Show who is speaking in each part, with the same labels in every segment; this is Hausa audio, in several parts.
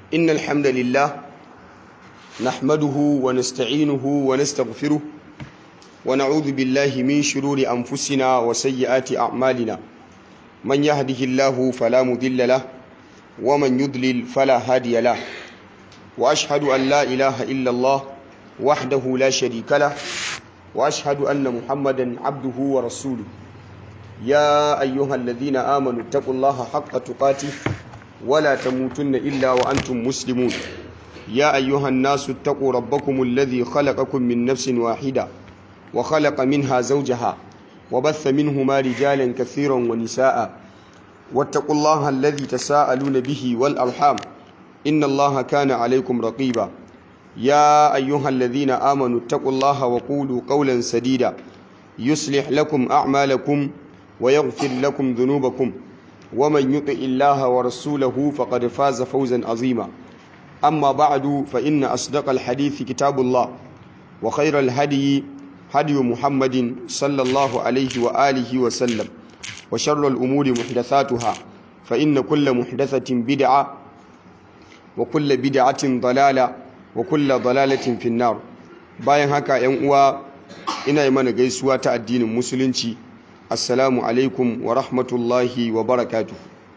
Speaker 1: إن الحمد لله نحمده ونستعينه ونستغفره ونعوذ بالله من شرور أنفسنا وسيئات أعمالنا من يهده الله فلا مضل له ومن يضلل فلا هادي له وأشهد أن لا إله إلا الله وحده لا شريك له وأشهد أن محمدا عبده ورسوله يا أيها الذين آمنوا اتقوا الله حق تقاته ولا تموتن إلا وأنتم مسلمون يا أيها الناس اتقوا ربكم الذي خلقكم من نفس واحدة وخلق منها زوجها وبث منهما رجالا كثيرا ونساء واتقوا الله الذي تساءلون به والأرحام إن الله كان عليكم رقيبا يا أيها الذين آمنوا اتقوا الله وقولوا قولا سديدا يصلح لكم أعمالكم ويغفر لكم ذنوبكم ومن يطع الله ورسوله فقد فاز فوزا عظيما أما بعد فإن أصدق الحديث كتاب الله وخير الهدي هدي محمد صلى الله عليه وآله وسلم وشر الأمور محدثاتها فإن كل محدثة بدعة وكل بدعة ضلالة وكل ضلالة في النار bayan haka ‘yan uwa ina yi mana gaisuwa ta addinin musulunci assalamu alaikum wa rahmatullahi wa barakatu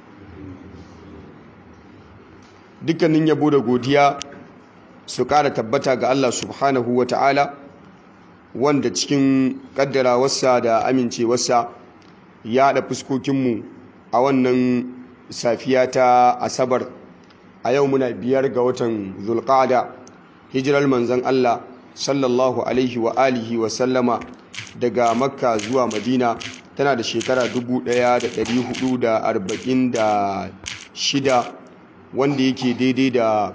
Speaker 1: dukkanin yabo da godiya su ƙara tabbata ga Allah subhanahu wa ta'ala wanda cikin ƙaddarawarsa da amincewarsa ya haɗa fuskokinmu a wannan safiya ta asabar a yau muna biyar ga watan zulƙada hijirar manzan Allah sallallahu alaihi wa alihi wa sallama daga makka zuwa madina tana da shekara 1446 wanda yake daidai da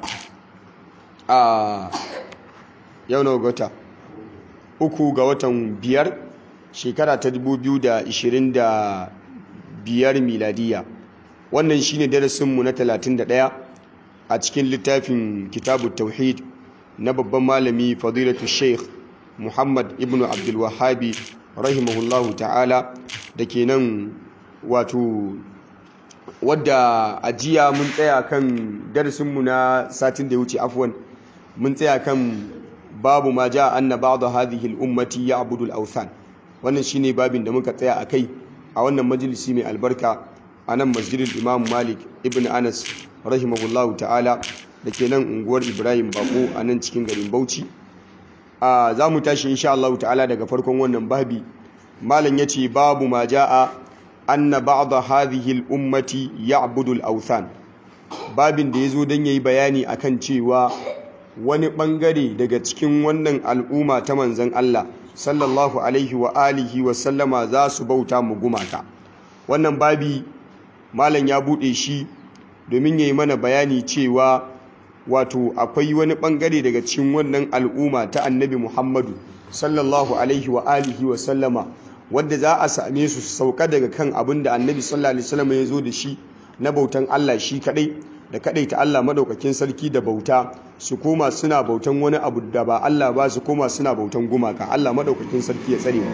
Speaker 1: a yau na gota uku ga watan biyar shekara ta 2025 miladiya wannan shine darasinmu na 31 a cikin littafin kitabu tauhid na babban malami fadilatu sheikh muhammad ibn abdulwahabi rahimahullahu ta'ala da ke nan wato wadda ajiya mun tsaya kan darasinmu na satin da ya wuce afwan mun tsaya kan babu ma ja anna ba'da hadhihi al-ummati ya'budu al-awthan wannan shine babin da muka tsaya akai a wannan majalisi mai albarka a nan masjidil imam malik ibn anas rahimahullahu ta'ala da ke nan unguwar ibrahim bako a nan cikin garin bauchi a za mu tashi insha Allah ta'ala daga farkon wannan babi malam ya ce babu ma ja'a anna ba'da hadhihi al-ummati ya'budu al-awthan babin da yazo dan yayi bayani akan cewa wani bangare daga cikin wannan al'umma ta manzon Allah sallallahu alaihi wa alihi wa sallama za su bauta mu gumaka wannan babi malam ya bude shi domin yayi mana bayani cewa wato akwai wani bangare daga cikin wannan al'umma ta annabi Muhammadu sallallahu alaihi wa alihi wa sallama wadda za a same su sauka daga kan abin da annabi sallallahu alaihi wasallam ya zo da shi na bautan Allah shi kadai da kadai ta Allah madaukakin sarki da bauta su koma suna bautan wani abu da ba Allah ba su koma suna bautan gumaka Allah madaukakin sarki ya tsare mu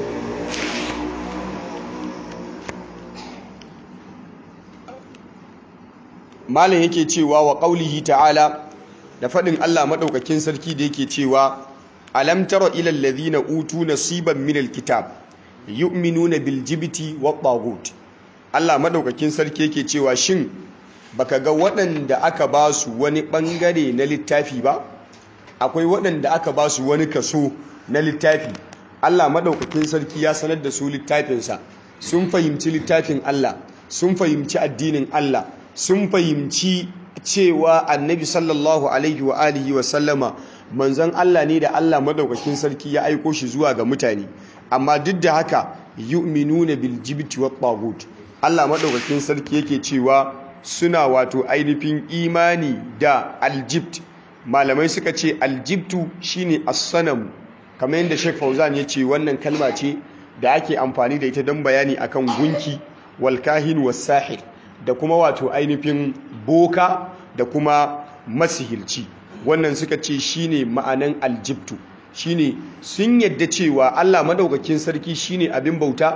Speaker 1: malam yake cewa wa qaulihi ta'ala da fadin Allah madaukakin sarki da yake cewa alam tara ilal ladhina utu nasiban minal kitab yu'minuna bil jibti wat taghut Allah madaukakin sarki yake cewa shin baka ga waɗanda aka ba su wani bangare na littafi ba akwai waɗanda aka ba su wani kaso na littafi Allah madaukakin sarki ya sanar da su littafinsa sun fahimci littafin Allah sun fahimci addinin Allah sun fahimci cewa annabi sallallahu alaihi wa alihi wa sallama manzon Allah ne da Allah madaukakin sarki ya aiko shi zuwa ga mutane amma duk da haka yu'minuna bil jibti wat tagut Allah madaukakin sarki yake cewa suna wato ainihin imani da aljibt malamai suka ce aljibtu shine as-sanam kamar yadda Sheikh Fauzan ya ce wannan kalma ce da ake amfani da ita don bayani akan gunki wal kahin was sahir da kuma wato ainihin boka da kuma masihirci wannan suka ce shine ma'anan aljibtu shine sun yadda cewa Allah madaukakin sarki shine abin bauta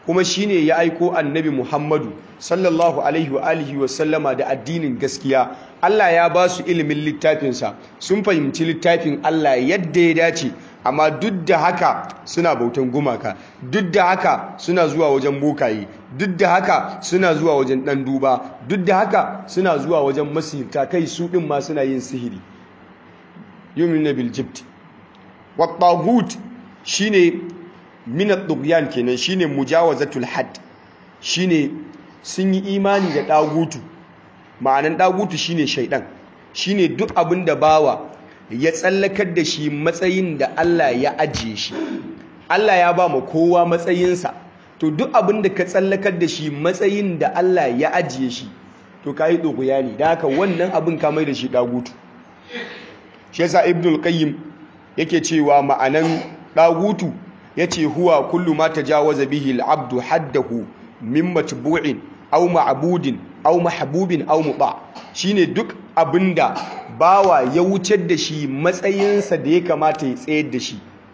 Speaker 1: kuma shine ya aiko annabi Muhammadu sallallahu alaihi wa alihi wa sallama da addinin gaskiya Allah ya ba su ilimin littafinsa sun fahimci littafin Allah yadda ya dace amma duk da haka suna bautan gumaka duk da haka suna zuwa wajen bokaye duk da haka suna zuwa wajen ɗan duba duk da haka suna zuwa wajen masirta kai su ɗin ma suna yin sihiri yumin bil jibt wa taghut shine min ad-dughyan kenan shine mujawazatul hadd shine sun yi imani da dagutu ma'anan dagutu shine shaidan shine duk abin da bawa ya tsallakar da shi matsayin da Allah ya ajiye shi Allah ya ba mu kowa matsayinsa to duk abin da ka tsallakar da shi matsayin da Allah ya ajiye shi to kai dogoya ne da haka wannan abin ka mai da shi dagutu shi yasa ibnul qayyim yake cewa ma'anan dagutu yace huwa kullu ma tajawaza bihi al-abdu haddahu min matbu'in aw ma'budin aw mahbubin aw muta shine duk abinda bawa ya wucar da shi matsayinsa da ya kamata ya tsayar da shi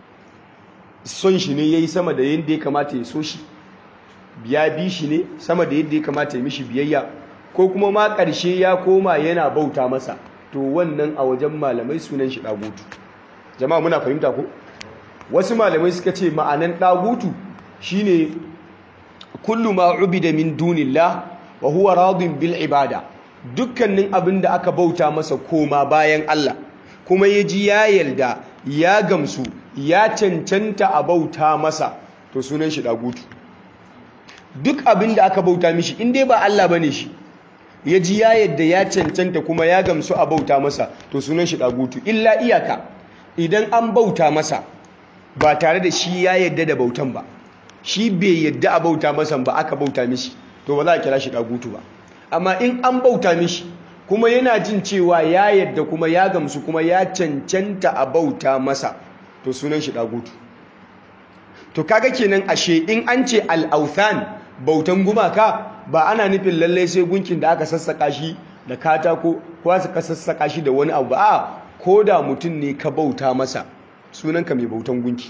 Speaker 1: son shi ne yayi sama da yadda ya kamata ya so shi biya bi shi ne sama da yadda ya kamata ya mishi biyayya ko kuma ma ƙarshe ya koma yana bauta masa to wannan a wajen malamai sunan shi ɗagutu jama'a muna fahimta ko wasu malamai suka ce ma'anan ɗagutu shine kullu ma ubida min dunillah wa huwa radin bil ibada dukkanin abin da aka bauta masa koma bayan Allah kuma ya ji ya yarda ya gamsu ya cancanta a bauta masa to sunan shi ɗagutu duk abin da aka bauta mishi in dai ba Allah bane shi ya ji ya yadda ya cancanta kuma ya gamsu a bauta masa to sunan shi ɗagutu illa iyaka idan an bauta masa ba tare da shi ya yadda da bautan ba shi bai yadda a bauta masa ba aka bauta mishi to ba za a kira shi ɗagutu ba amma in an bauta mishi kuma yana jin cewa ya yadda kuma ya gamsu kuma ya cancanta a bauta masa to sunan shi ɗagutu to kaga kenan ashe in an ce al'authan bautan gumaka ba ana nufin lallai sai gunkin da aka sassaka shi da katako ko aka sassaka shi da wani abu ba a ko da mutum ne ka bauta masa sunanka mai bautan gunki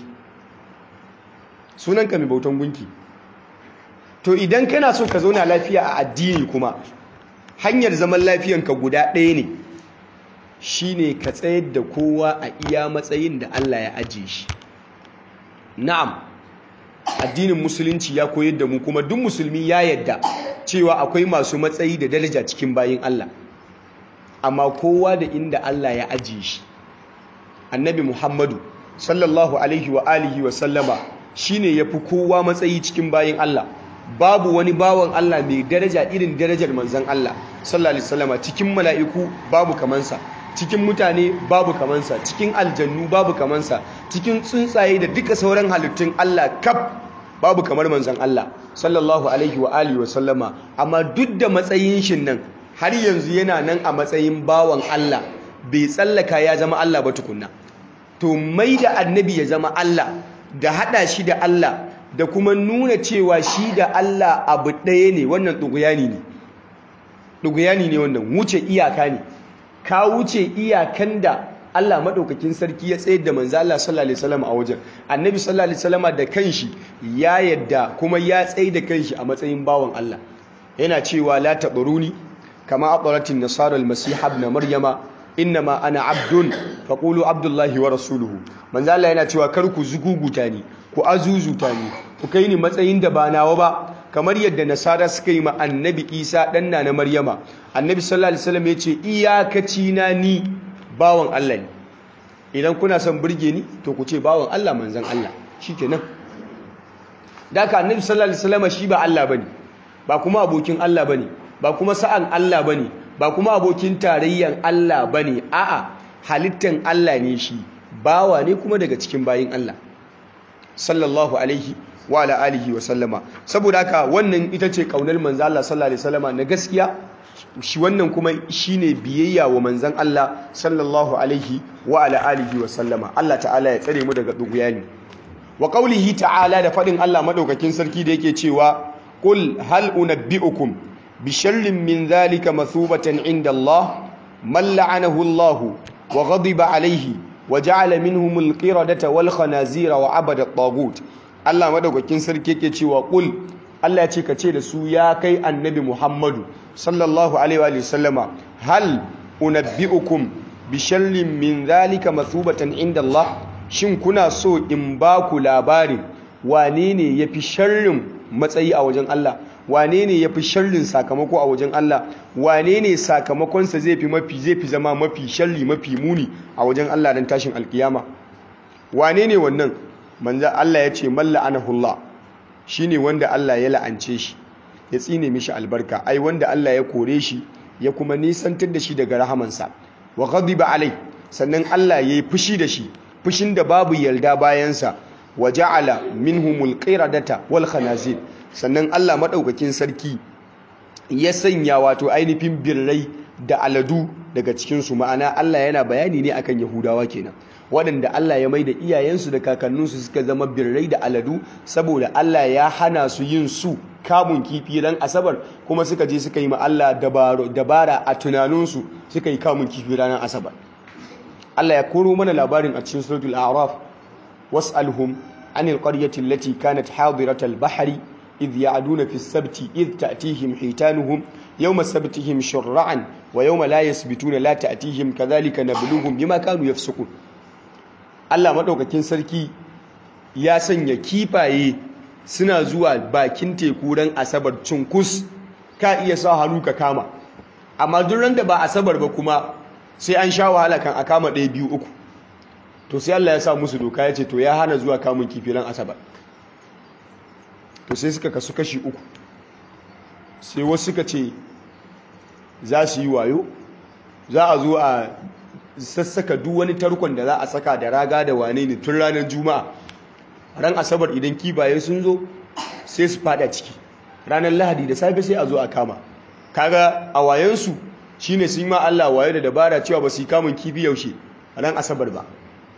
Speaker 1: sunanka mai bautan gunki to idan kana so ka zauna lafiya a addini kuma hanyar zaman lafiyanka guda ɗaya ne shine ka tsayar da kowa a iya matsayin da Allah ya ajiye shi na'am addinin musulunci ya koyar da mu kuma duk musulmi ya yadda cewa akwai masu matsayi da daraja cikin bayin Allah amma kowa da inda Allah ya ajiye shi annabi Muhammadu sallallahu alaihi wa alihi wa sallama shine yafi kowa matsayi cikin bayin Allah babu wani bawan Allah mai daraja irin darajar manzon Allah sallallahu alaihi wasallama cikin mala'iku babu kamansa cikin mutane babu kamansa cikin aljannu babu kamansa cikin tsuntsaye da duka sauran halittun Allah kaf babu kamar manzon Allah sallallahu alaihi wa alihi wa sallama amma duk da matsayin shin nan har yanzu yana nan a matsayin bawan Allah bai tsallaka ya zama Allah ba tukunna to mai da annabi ya zama Allah da hada shi da Allah da kuma nuna cewa shi da Allah abu ɗaya ne wannan ɗuguyani ne ɗuguyani ne wannan wuce iyaka ne ka wuce iyakan da Allah maɗaukakin sarki ya tsayar da manzo Allah sallallahu alaihi wasallam a wajen annabi sallallahu alaihi wasallam da kanshi ya yadda kuma ya tsaye da kanshi a matsayin bawan Allah yana cewa la tabruni kama aqratin nasara al-masih ibn maryama innama ana abdun faqulu abdullahi wa rasuluhu manzo Allah yana cewa kar ku zuguguta ni ku azuzuta ni ku kai ni matsayin da ba nawa ba kamar yadda nasara suka yi ma annabi isa ɗan na maryama annabi sallallahu alaihi wasallam ya ce iyakaci na ni bawan allah ne idan kuna son burge ni to ku ce bawan allah manzan allah shi kenan da ka annabi sallallahu alaihi wasallam shi ba allah bane ba kuma abokin allah bane ba kuma sa'an allah bane ba kuma abokin tarayyan allah bane a'a halittan allah ne shi bawa ne kuma daga cikin bayin allah sallallahu alaihi wa ala alihi wa sallama saboda haka wannan ita ce kaunar manzan Allah sallallahu alaihi wasallama na gaskiya shi wannan kuma shine biyayya wa manzan Allah sallallahu alaihi wa ala alihi wa sallama Allah ta'ala ya tsare mu daga duguyani wa qaulihi ta'ala da fadin Allah madaukakin sarki da yake cewa qul hal unabbiukum bi sharrin min dhalika mathubatan inda Allah man la'anahu Allah wa ghadiba alaihi wa ja'ala minhum al-qiradata wal khanazira wa abada at-taghut Allah madaukakin sarki yake cewa kul Allah ya ce ka ce da su ya kai annabi Muhammadu sallallahu alaihi wa sallama hal unabbi'ukum bi sharrin min zalika mathubatan inda Allah shin kuna so in ba ku labarin wane ne yafi sharrin matsayi a wajen Allah wane ne yafi sharrin sakamako a wajen Allah wane ne sakamakonsa zai fi mafi zai fi zama mafi sharri mafi muni a wajen Allah dan tashin alkiyama wane ne wannan manzo Allah ya ce malla anahullah shine wanda Allah ya la'ance shi ya tsine mishi albarka ai wanda Allah ya kore shi ya kuma nisantar da shi daga rahamansa wa ghadiba alai sannan Allah yayi fushi da shi fushin da babu yarda bayansa wa ja'ala minhumul qiradata wal khanazir sannan Allah madaukakin sarki ya sanya wato ainihin birrai da aladu daga cikin su ma'ana Allah yana bayani ne akan Yahudawa kenan waɗanda Allah ya mai da iyayensu da kakanninsu suka zama birrai da aladu saboda Allah ya hana su yin su kamun kifi ran asabar kuma suka je suka yi ma Allah dabara a tunaninsu suka yi kamun kifi ranar asabar Allah ya koro mana labarin a cikin suratul a'raf was'alhum anil qaryati allati kanat hadiratal bahri idh ya'duna fi as-sabti idh ta'tihim hitanuhum yawma sabtihim shur'an wa yawma la yasbituna la ta'tihim kadhalika nabluhum bima kanu yafsukun Allah maɗaukakin sarki ya sanya kifaye suna zuwa bakin teku ran asabar cunkus ka iya sa hannu ka kama amma duk ran da ba asabar ba kuma sai an sha wahala kan a kama ɗaya biyu uku to sai Allah ya sa musu doka ya ce to ya hana zuwa kamun kifi ran asabar to sai suka kasu kashi uku sai wasu suka ce za su yi wayo za a zo a sassaka duk wani tarkon da za a saka da raga da wane ne tun ranar juma'a ran asabar idan kibaye sun zo sai su fada ciki ranar lahadi da safe sai a zo a kama kaga a wayansu shine sun ma Allah wayo da dabara cewa ba su yi kamun kifi yaushe ran asabar ba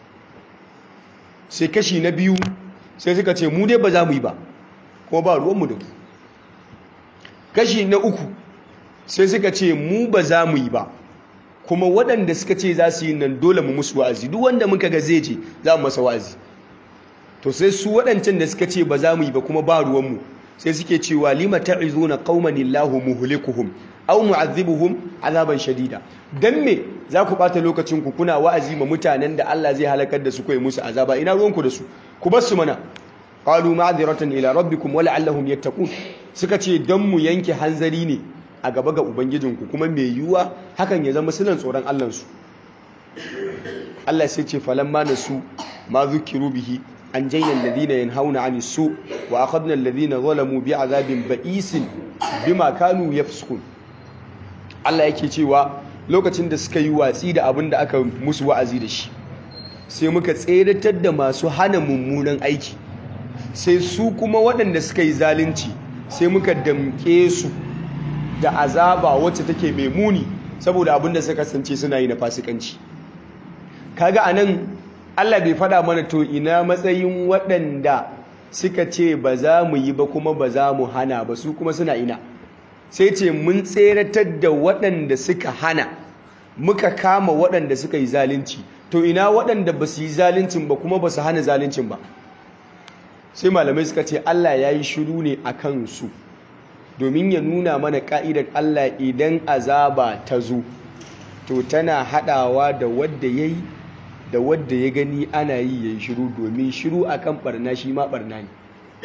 Speaker 1: sai kashi na biyu sai suka ce mu dai ba za mu yi ba kuma ba ruwanmu da ku kashi na uku sai suka ce mu ba za mu yi ba kuma waɗanda suka ce za su yi nan dole mu musu wa'azi duk wanda muka ga zai ce za mu masa wa'azi to sai su waɗancan da suka ce ba za mu yi ba kuma ba ruwanmu sai suke cewa lima ta'izuna qauman illahu muhlikuhum aw mu'adhibuhum azaban shadida dan me za ku bata lokacin ku kuna wa'azi ma mutanen da Allah zai halakar da su kai musu azaba ina ruwanku da su ku bar su mana qalu ma'dhiratan ila rabbikum wa la'allahum yattaqun suka ce dan mu yanke hanzari ne a gaba ga ubangijinku kuma mai yiwuwa hakan ya zama silan tsoron Allahnsu Allah sai ce falamma nasu ma zukiru bihi an jaina alladhina yanhauna 'anis su wa akhadna alladhina zalamu bi'adhabin ba'isin bima kanu yafsukun Allah yake cewa lokacin da suka yi watsi da abin da aka musu wa'azi da shi sai muka tseratar da masu hana mummunan aiki sai su kuma waɗanda suka yi zalunci sai muka damƙe su da azaba wacce take mai muni saboda abin da suka kasance suna yi na fasikanci kaga anan Allah bai fada mana to ina matsayin waɗanda suka ce ba za mu yi ba kuma ba za mu hana ba su kuma suna ina sai ce mun tseratar da waɗanda suka hana muka kama waɗanda suka yi zalunci to ina waɗanda ba su yi zaluncin ba kuma ba su hana zaluncin ba sai malamai suka ce Allah ya yi shiru ne a kansu domin ya nuna mana ka'idar Allah idan azaba ta zo to tana haɗawa da wadda ya yi da wadda ya gani ana yi ya yi shiru domin shiru akan barna shi ma barna ne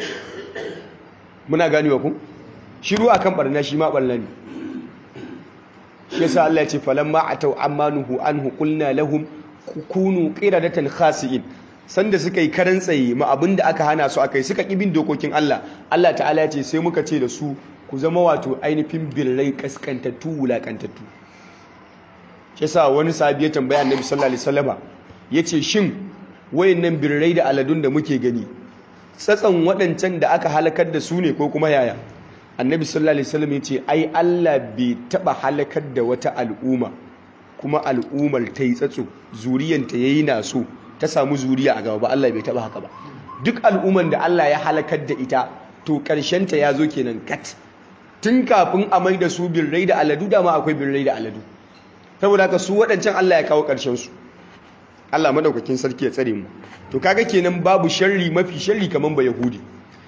Speaker 1: muna gani wa ku? shiru akan barna shi ma barna ne shi yasa Allah ya ce falamma atau ammanuhu anhu qulna lahum kunu qiradatan khasi'in sanda suka yi karan tsaye ma abinda aka hana su akai suka ƙi bin dokokin Allah Allah ta'ala ya ce sai muka ce da su ku zama wato ainihin birrai kaskantattu wulakantattu shi yasa wani sahabi ya tambaya annabi sallallahu alaihi wasallama yace shin wayannan birrai da aladun da muke gani tsatsan waɗancan da aka halakar da su ne ko kuma yaya annabi sallallahu alaihi wasallam yace ai Allah bai taba halakar da wata al'umma kuma al'ummar ta yi tsatso zuriyanta yayi na so ta samu zuriya a gaba ba Allah bai taba haka ba duk al'umman da Allah ya halakar da ita to karshen ta yazo kenan kat tun kafin a mai da su birrai da aladu dama akwai birrai da aladu saboda haka su waɗancan Allah ya kawo ƙarshen su Allah madaukakin sarki ya tsare mu to kaga kenan babu sharri mafi sharri kaman ba yahudi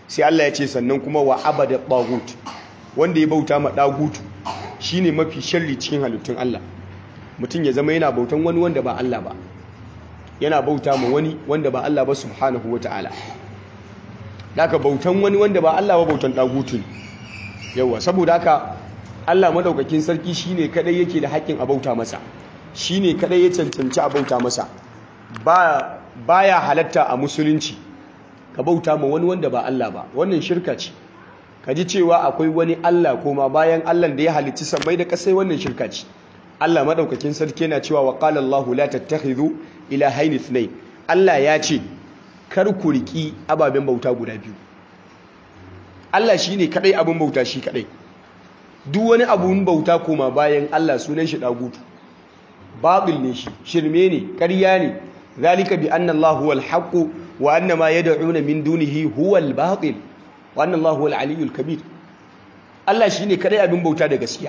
Speaker 1: sai Allah ya ce sannan kuma wa abada tagut wanda ya bauta ma dagutu shine mafi sharri cikin halittun Allah mutum ya zama yana bautan wani wanda ba Allah ba yana bauta ma wani wanda ba Allah ba subhanahu wata'ala daga bautan wani wanda ba Allah ba bautan dagutu yawa saboda haka Allah madaukakin sarki shine kadai yake da haƙƙin a bauta masa shine kadai ya cancanci a bauta masa ba baya halatta a musulunci ka bauta ma wani wanda ba Allah ba wannan shirka ce ka ji cewa akwai wani Allah koma bayan Allah da ya halicci sammai da kasai wannan shirka ce Allah madaukakin sarki yana cewa wa qala Allahu la tattakhidhu ilahayn ithnayn Allah ya ce kar ku riki ababen bauta guda biyu Allah shine kadai abin bauta shi kadai duk wani abun bauta koma bayan Allah sunan shi dagutu babil ne shi shirme ne ƙarya ne zalika bi anna Allah huwal haqq wa anna ma yad'una min dunihi huwal batil wa anna Allah huwal aliyyul kabir Allah shine kadai abin bauta da gaskiya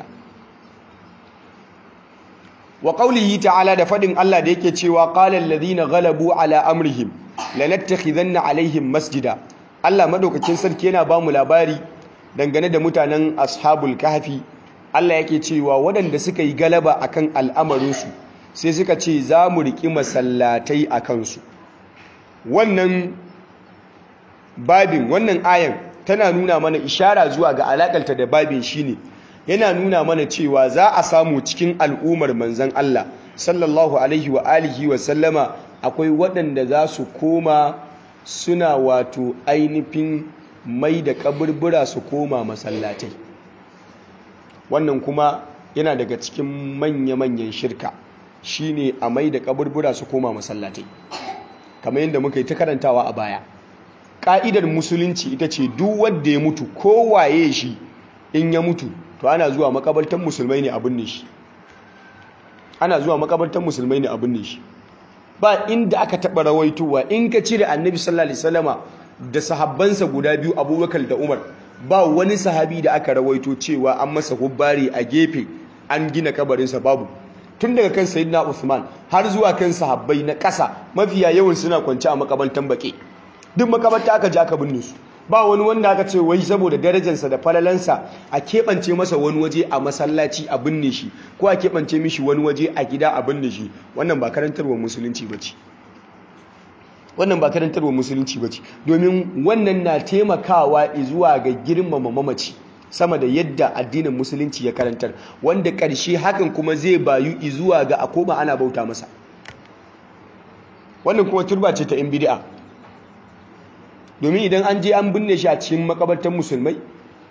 Speaker 1: wa qawlihi ta'ala da fadin Allah da yake cewa qala alladhina ghalabu ala amrihim lanattakhidanna alaihim masjida Allah madaukakin sarki yana ba mu labari dangane da mutanen ashabul kahfi Allah yake cewa waɗanda suka yi galaba akan al'amarinsu sai suka ce za mu riƙi masallatai a kansu wannan babin wannan ayan tana nuna mana ishara zuwa ga alaƙalta da babin shine yana nuna mana cewa za a samu cikin al'ummar manzan Allah sallallahu alaihi wa alihi wa sallama akwai waɗanda za su koma suna wato ainihin mai da kaburbura su koma masallatai wannan kuma yana daga cikin manya-manyan shirka shine a mai da kaburbura su koma masallatai kamar yadda muka yi ta karantawa a baya ƙa'idar musulunci ita ce duk wanda ya mutu kowaye shi in ya mutu to ana zuwa makabartan musulmai ne abin ne shi ana zuwa makabartan musulmai ne abin ne shi ba inda aka taɓa rawaitowa in ka cire annabi sallallahu alaihi wasallama da sahabbansa guda biyu abubakar da umar ba wani sahabi da aka rawaito cewa an masa hubbari a gefe an gina kabarinsa babu tun daga kan sayyidina Usman har zuwa kan sahabbai na ƙasa mafiya yawan suna kwance a makabantan baƙe duk makabarta aka ji aka binne su ba wani wanda aka ce wai saboda darajarsa da falalansa a keɓance masa wani waje a masallaci a binne shi ko a keɓance mishi wani waje a gida a binne shi wannan ba karantarwar musulunci ba ce wannan ba karantarwar musulunci ba ce domin wannan na taimakawa zuwa ga girmama mamaci sama da yadda addinin musulunci ya karantar wanda ƙarshe hakan kuma zai bayu zuwa ga a koma ana bauta masa wannan kuma turba ce ta in bid'a domin idan an je an binne shi a cikin makabartan musulmai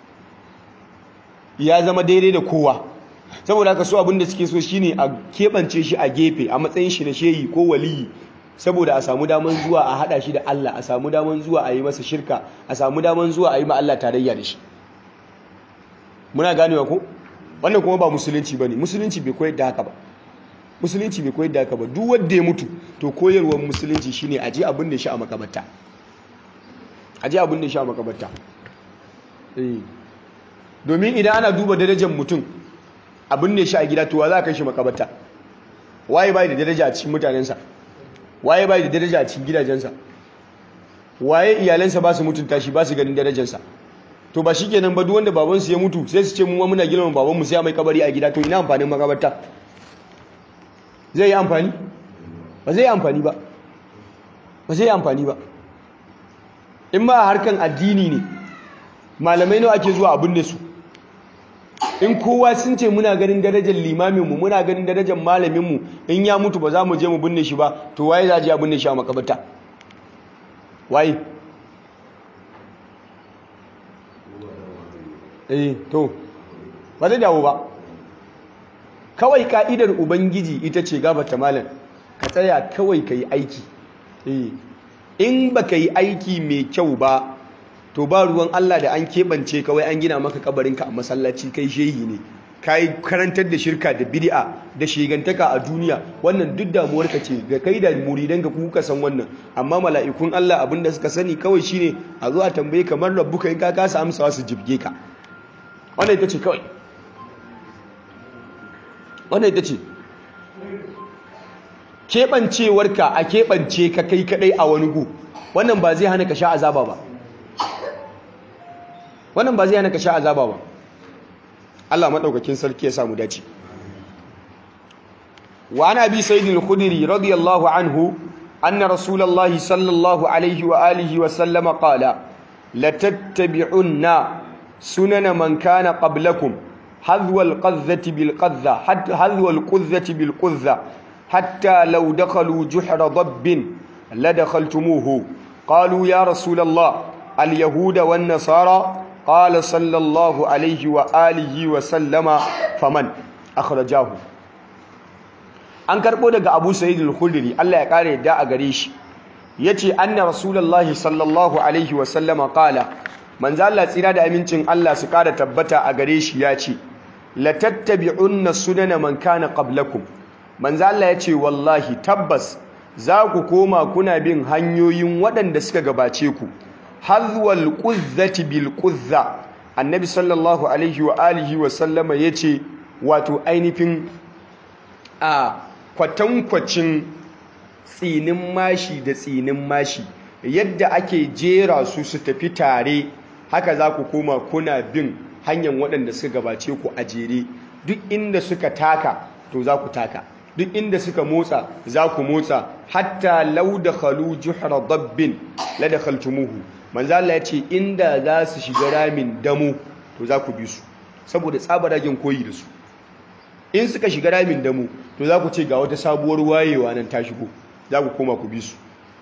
Speaker 1: ya zama daidai da kowa saboda haka so abin da suke so shine a keɓance shi a gefe a matsayin shi na shehi ko waliyi saboda a samu daman zuwa a hada shi da Allah a samu daman zuwa a yi masa shirka a samu daman zuwa a yi ma Allah tarayya da shi muna ganewa ko wannan kuma ba musulunci bane musulunci bai koyar da haka ba musulunci bai koyar da haka ba duk wanda ya mutu to koyarwar musulunci shine aje abin da shi a makabarta aje abin da shi a makabarta eh domin idan ana duba darajar mutum abin da shi a gida to wa za ka shi makabarta waye bai da daraja a cikin mutanensa waye bai da daraja a cikin gidajensa waye iyalansa ba su mutunta shi ba su ganin darajarsa to ba shikenan ba duk wanda babansu ya mutu sai su ce mu ma muna girman babanmu sai mai kabari a gida to ina amfanin makabarta zai yi amfani ba zai yi amfani ba ba zai yi amfani ba in ma harkan addini ne malamai nawa ake zuwa abin da su in kowa sun ce muna ganin darajar limaminmu muna ganin darajar malaminmu in ya mutu ba za mu je mu binne shi ba to waye za je a binne shi a makabarta waye eh to ba zai dawo ba kawai ka'idar ubangiji ita ce gabata malam ka tsaya kawai ka yi aiki eh in ba ka yi aiki mai kyau ba to ba ruwan Allah da an keɓance kawai an gina maka kabarinka a masallaci kai shehi ne ka yi karantar da shirka da bid'a da shigantaka a duniya wannan duk damuwarka ce ga kai da muridan ka kuka san wannan amma mala'ikun Allah abinda suka sani kawai shine a zo a tambaye kamar rabbuka in ka kasa amsawa su jibge ka wannan ita ce kawai wannan ita ce keɓancewarka a keɓance ka kai kaɗai a wani gu wannan ba zai hana ka sha azaba ba wannan ba zai hana ka sha azaba ba Allah madaukakin sarki ya samu dace wa ana bi sayyid al-khudri radiyallahu anhu anna rasulullahi sallallahu alaihi wa alihi wa sallama qala la tattabi'unna sunana man kana qablakum hadwa al-qadhati bil qadha hatta hadwa al-qudhati bil qudha hatta law dakhalu juhra dabbin la dakhaltumuhu qalu ya rasulullah al-yahuda wan nasara qala sallallahu alaihi wa alihi wa sallama faman akhrajahu an karbo daga Abu Sa'id al-Khudri Allah ya kare yadda a gare shi yace anna rasulullahi sallallahu alaihi wa sallama qala manzo Allah tsira da amincin Allah su kara tabbata a gare shi yace la tattabi'unna sunana man kana qablakum manzo Allah yace wallahi tabbas za ku koma kuna bin hanyoyin waɗanda suka gabace ku hazwal quzzati bil quzza annabi sallallahu alaihi wa alihi wa sallama yace wato ainihin a kwatankwacin tsinin mashi da tsinin mashi yadda ake jera su su tafi tare haka za ku koma kuna bin hanyar waɗanda suka gabace ku a jere duk inda suka taka to za ku taka duk inda suka motsa za ku motsa hatta lau da khalu juhra dabbin la dakhaltumuhu manzo Allah ya ce inda za su shiga ramin damo to za ku bi su saboda tsabaragen koyi da su in suka shiga ramin damo to za ku ce ga wata sabuwar wayewa nan ta shigo za ku koma ku bi su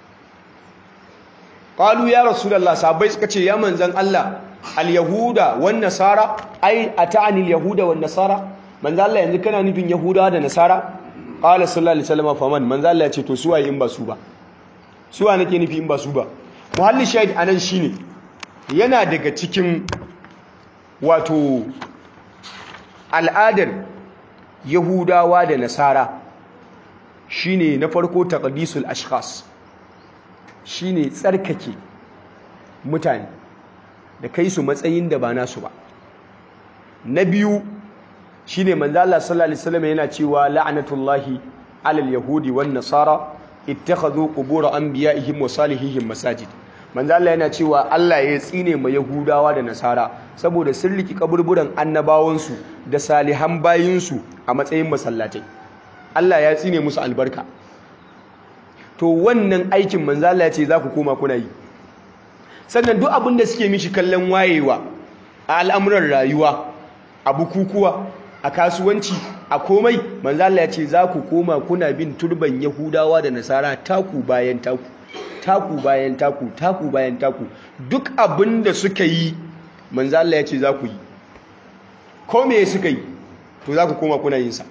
Speaker 1: qalu ya rasulullah sahabbai suka ce ya manzon Allah al-yahuda wan nasara ai ata'ani al-yahuda wan nasara manzo Allah yanzu kana nufin yahudawa da nasara qala sallallahu alaihi wasallam faman manzo Allah ya ce to suwaye in ba su ba suwa nake nufi in ba su ba muhalli shahid anan shine yana daga cikin wato al'adar yahudawa da nasara shine na farko taqdisul ashkhas shine tsarkake mutane da kai su matsayin da ba nasu ba na biyu shine manzo Allah sallallahu alaihi wasallam yana cewa la'natullahi alal yahudi wan nasara ittakhadhu qubur anbiya'ihim wa salihihim masajid manzo Allah yana cewa Allah ya tsine ma yahudawa da nasara saboda sun riki kaburburan annabawansu da salihan bayinsu a matsayin masallatai Allah ya tsine musu albarka to wannan aikin manzo Allah ya ce za ku koma kuna yi sannan duk abin da suke mishi kallon wayewa a al'amuran rayuwa a bukukuwa a kasuwanci a komai manzo Allah ya ce za ku koma kuna bin turban Yahudawa da Nasara taku bayan taku taku bayan taku taku bayan taku duk abin da suka yi manzo Allah ya ce za ku yi ko me suka yi to za ku koma kuna yin sa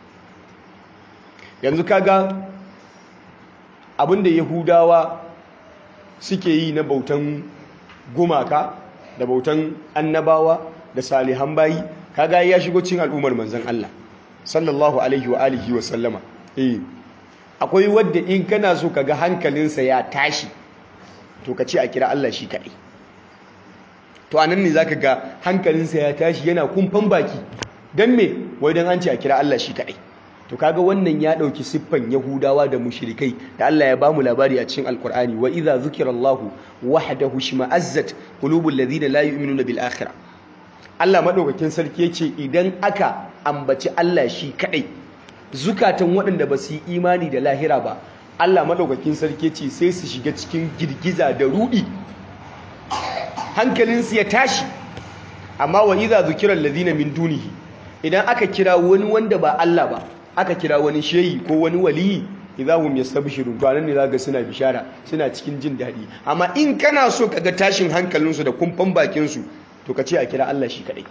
Speaker 1: yanzu kaga abin da Yahudawa suke yi na bautan gumaka da bautan annabawa da salihan bayi kaga ya shigo cikin al'ummar manzon Allah sallallahu alaihi wa alihi wa sallama eh akwai wanda in kana so kaga hankalinsa ya tashi to ka ce a kira Allah shi kadai to anan ne zaka ga hankalinsa ya tashi yana kumfan baki dan me wai dan an ce a kira Allah shi kadai to kaga wannan ya dauki siffan yahudawa da mushrikai da Allah ya bamu labari a cikin alqur'ani wa idza zukirallahu wahdahu shima'azzat qulubul ladina la yu'minuna bil akhirah Allah madaukakin sarki yace idan aka ambaci Allah shi kadai zukatan waɗanda ba su yi imani da lahira ba Allah madaukakin sarki yace sai su shiga cikin girgiza da rudi hankalinsu ya tashi amma wa idza zukiral ladina min dunihi idan aka kira wani wanda ba Allah ba aka kira wani shehi ko wani waliyi idahum yastabshirun to anan ne zaka suna bishara suna cikin jin dadi amma in kana so kaga tashin hankalinsu da kumfan bakin su to ka ce a kira Allah shi kadai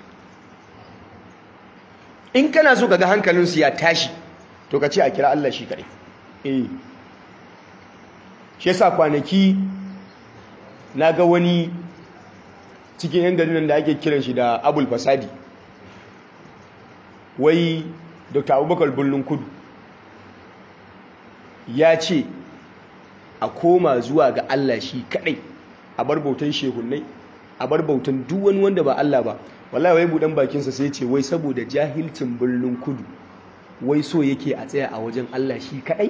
Speaker 1: in kana so kaga hankalinsu ya tashi to ka ce a kira Allah shi kadai eh shi yasa kwanaki naga wani cikin yan garin da ake kiran shi da Abul Fasadi wai dr abubakar bullun kudu ya ce a koma zuwa ga allah shi kadai a bar bautan shehunai a bar bautan duk wani wanda ba allah ba wallahi wai budan bakinsa sai ce wai saboda jahilcin bullun kudu wai so yake a tsaya a wajen allah shi kadai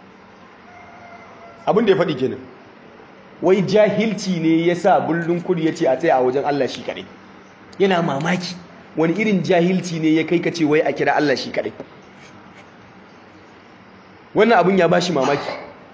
Speaker 1: abin da ya faɗi kenan wai jahilci ne ya sa bullun kudu ya ce a tsaya a wajen allah shi kadai yana mamaki wani irin jahilci ne ya kai ka ce wai a kira Allah shi kadai wannan abin ya bashi mamaki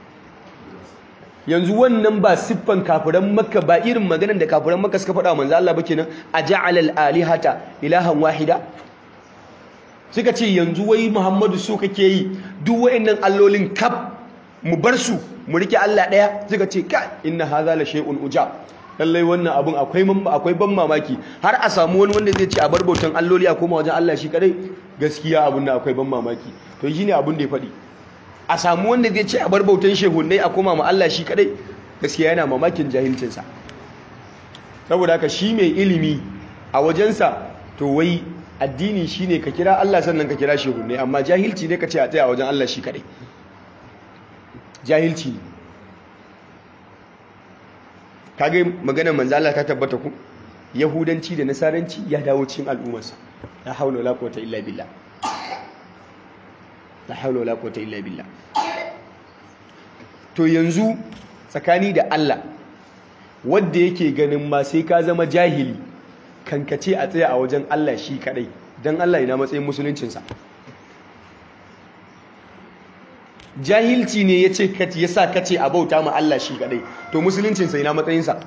Speaker 1: yanzu wannan ba siffan kafiran makka ba irin maganar da kafiran makka suka faɗa manzo Allah ba kenan aja'ala al-alihata ilahan wahida suka ce yanzu wai Muhammadu so kake yi duk wayannan allolin kaf mu bar su mu rike Allah daya suka ce ka inna hadha la shay'un uja lallai wannan abun akwai akwai ban mamaki har a samu wani wanda zai ce a bar bautan alloli a koma wajen Allah shi kadai gaskiya abun da akwai ban mamaki to shine abun da ya faɗi a samu wanda zai ce a bar bautan shehunnai a koma ma Allah shi kadai gaskiya yana mamakin jahilcinsa saboda haka shi mai ilimi a wajensa to wai addini shine ka kira Allah sannan ka kira shehunnai amma jahilci ne ka ce a tsaya a wajen Allah shi kadai jahilci ne kage maganar manzo Allah ta tabbata ku yahudanci da nasaranci ya dawo cikin al'ummarsa la haula wala quwwata illa billah la haula wala quwwata illa billah to yanzu tsakani da Allah wanda yake ganin ma sai ka zama jahili kankace a tsaya a wajen Allah shi kadai dan Allah ina matsayin musuluncin sa jahilci ne yace kace yasa kace a bauta ma Allah shi kadai to musuluncin sa ina matsayin sa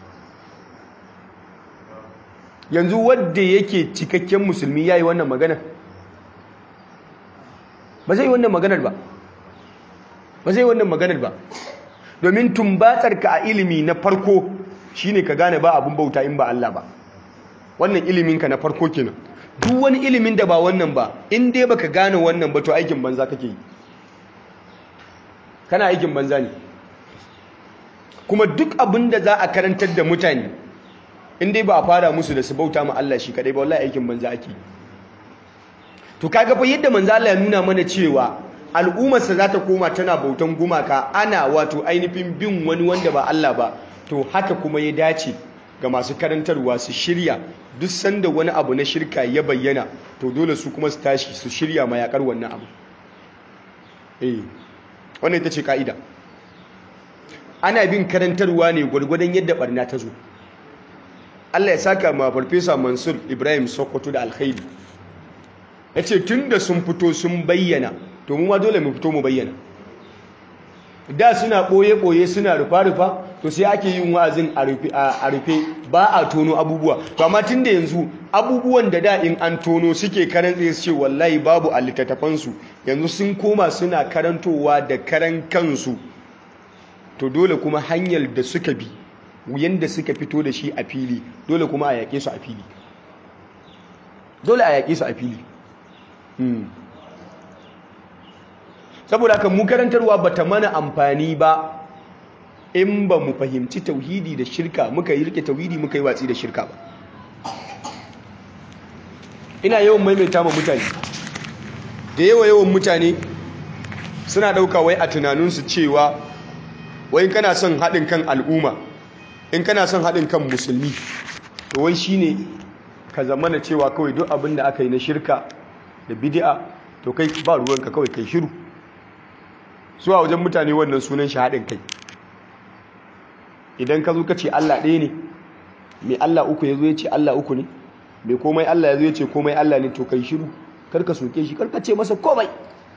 Speaker 1: yanzu wanda yake cikakken musulmi yayi wannan magana ba zai wannan maganar ba ba zai wannan maganar ba domin tumbatsar ka a ilimi na farko shine ka gane ba abun bauta in ba Allah ba wannan ilimin ka na farko kenan duk wani ilimin da ba wannan ba in dai baka gane wannan ba to aikin banza kake yi kana aikin banza ne kuma duk abin da za a karantar da mutane in dai ba a fara musu da su bauta ma Allah shi kadai ba wallahi aikin banza ake yi to kaga fa yadda manzo Allah ya nuna mana cewa al'ummarsa za ta koma tana bautan gumaka ana wato ainihin bin wani wanda ba Allah ba to haka kuma ya dace ga masu karantarwa su shirya duk sanda wani abu na shirka ya bayyana to dole su kuma su tashi su shirya mayakar wannan abu eh wannan ita ce ka'ida ana bin karantarwa ne gwargwadon yadda barna ta zo Allah ya saka ma farfesa Mansur Ibrahim Sokoto da alkhairi ya ce tun da sun fito sun bayyana to mu ma dole mu fito mu bayyana da suna ɓoye-ɓoye suna rufa-rufa to sai ake yin wa'azin a rufe ba a tono abubuwa to amma tun da yanzu abubuwan da da in an tono suke karan tsaye ce wallahi babu a littattafansu yanzu sun koma suna karantowa da karan kansu to dole kuma hanyar da suka bi yanda suka fito da shi a fili dole kuma a yaƙe su a fili dole a yaƙe su a fili saboda kan mu karantarwa bata mana amfani ba in ba mu fahimci tauhidi da shirka muka yi rike tauhidi muka yi watsi da shirka ba ina yawan maimaita ma mutane da yawa yawan mutane suna ɗauka wai a tunaninsu cewa wai kana son haɗin kan al'umma in kana son haɗin kan musulmi to wai shine ka zamana cewa kawai duk abin da aka yi na shirka da bidi'a to kai ba ruwanka kawai kai shiru su a wajen mutane wannan sunan shi haɗin kai idan ka zo ka ce Allah ɗaya ne mai Allah uku ya zo ya ce Allah uku ne mai komai Allah ya zo ya ce komai Allah ne to kai shiru karka soke shi karka ce masa komai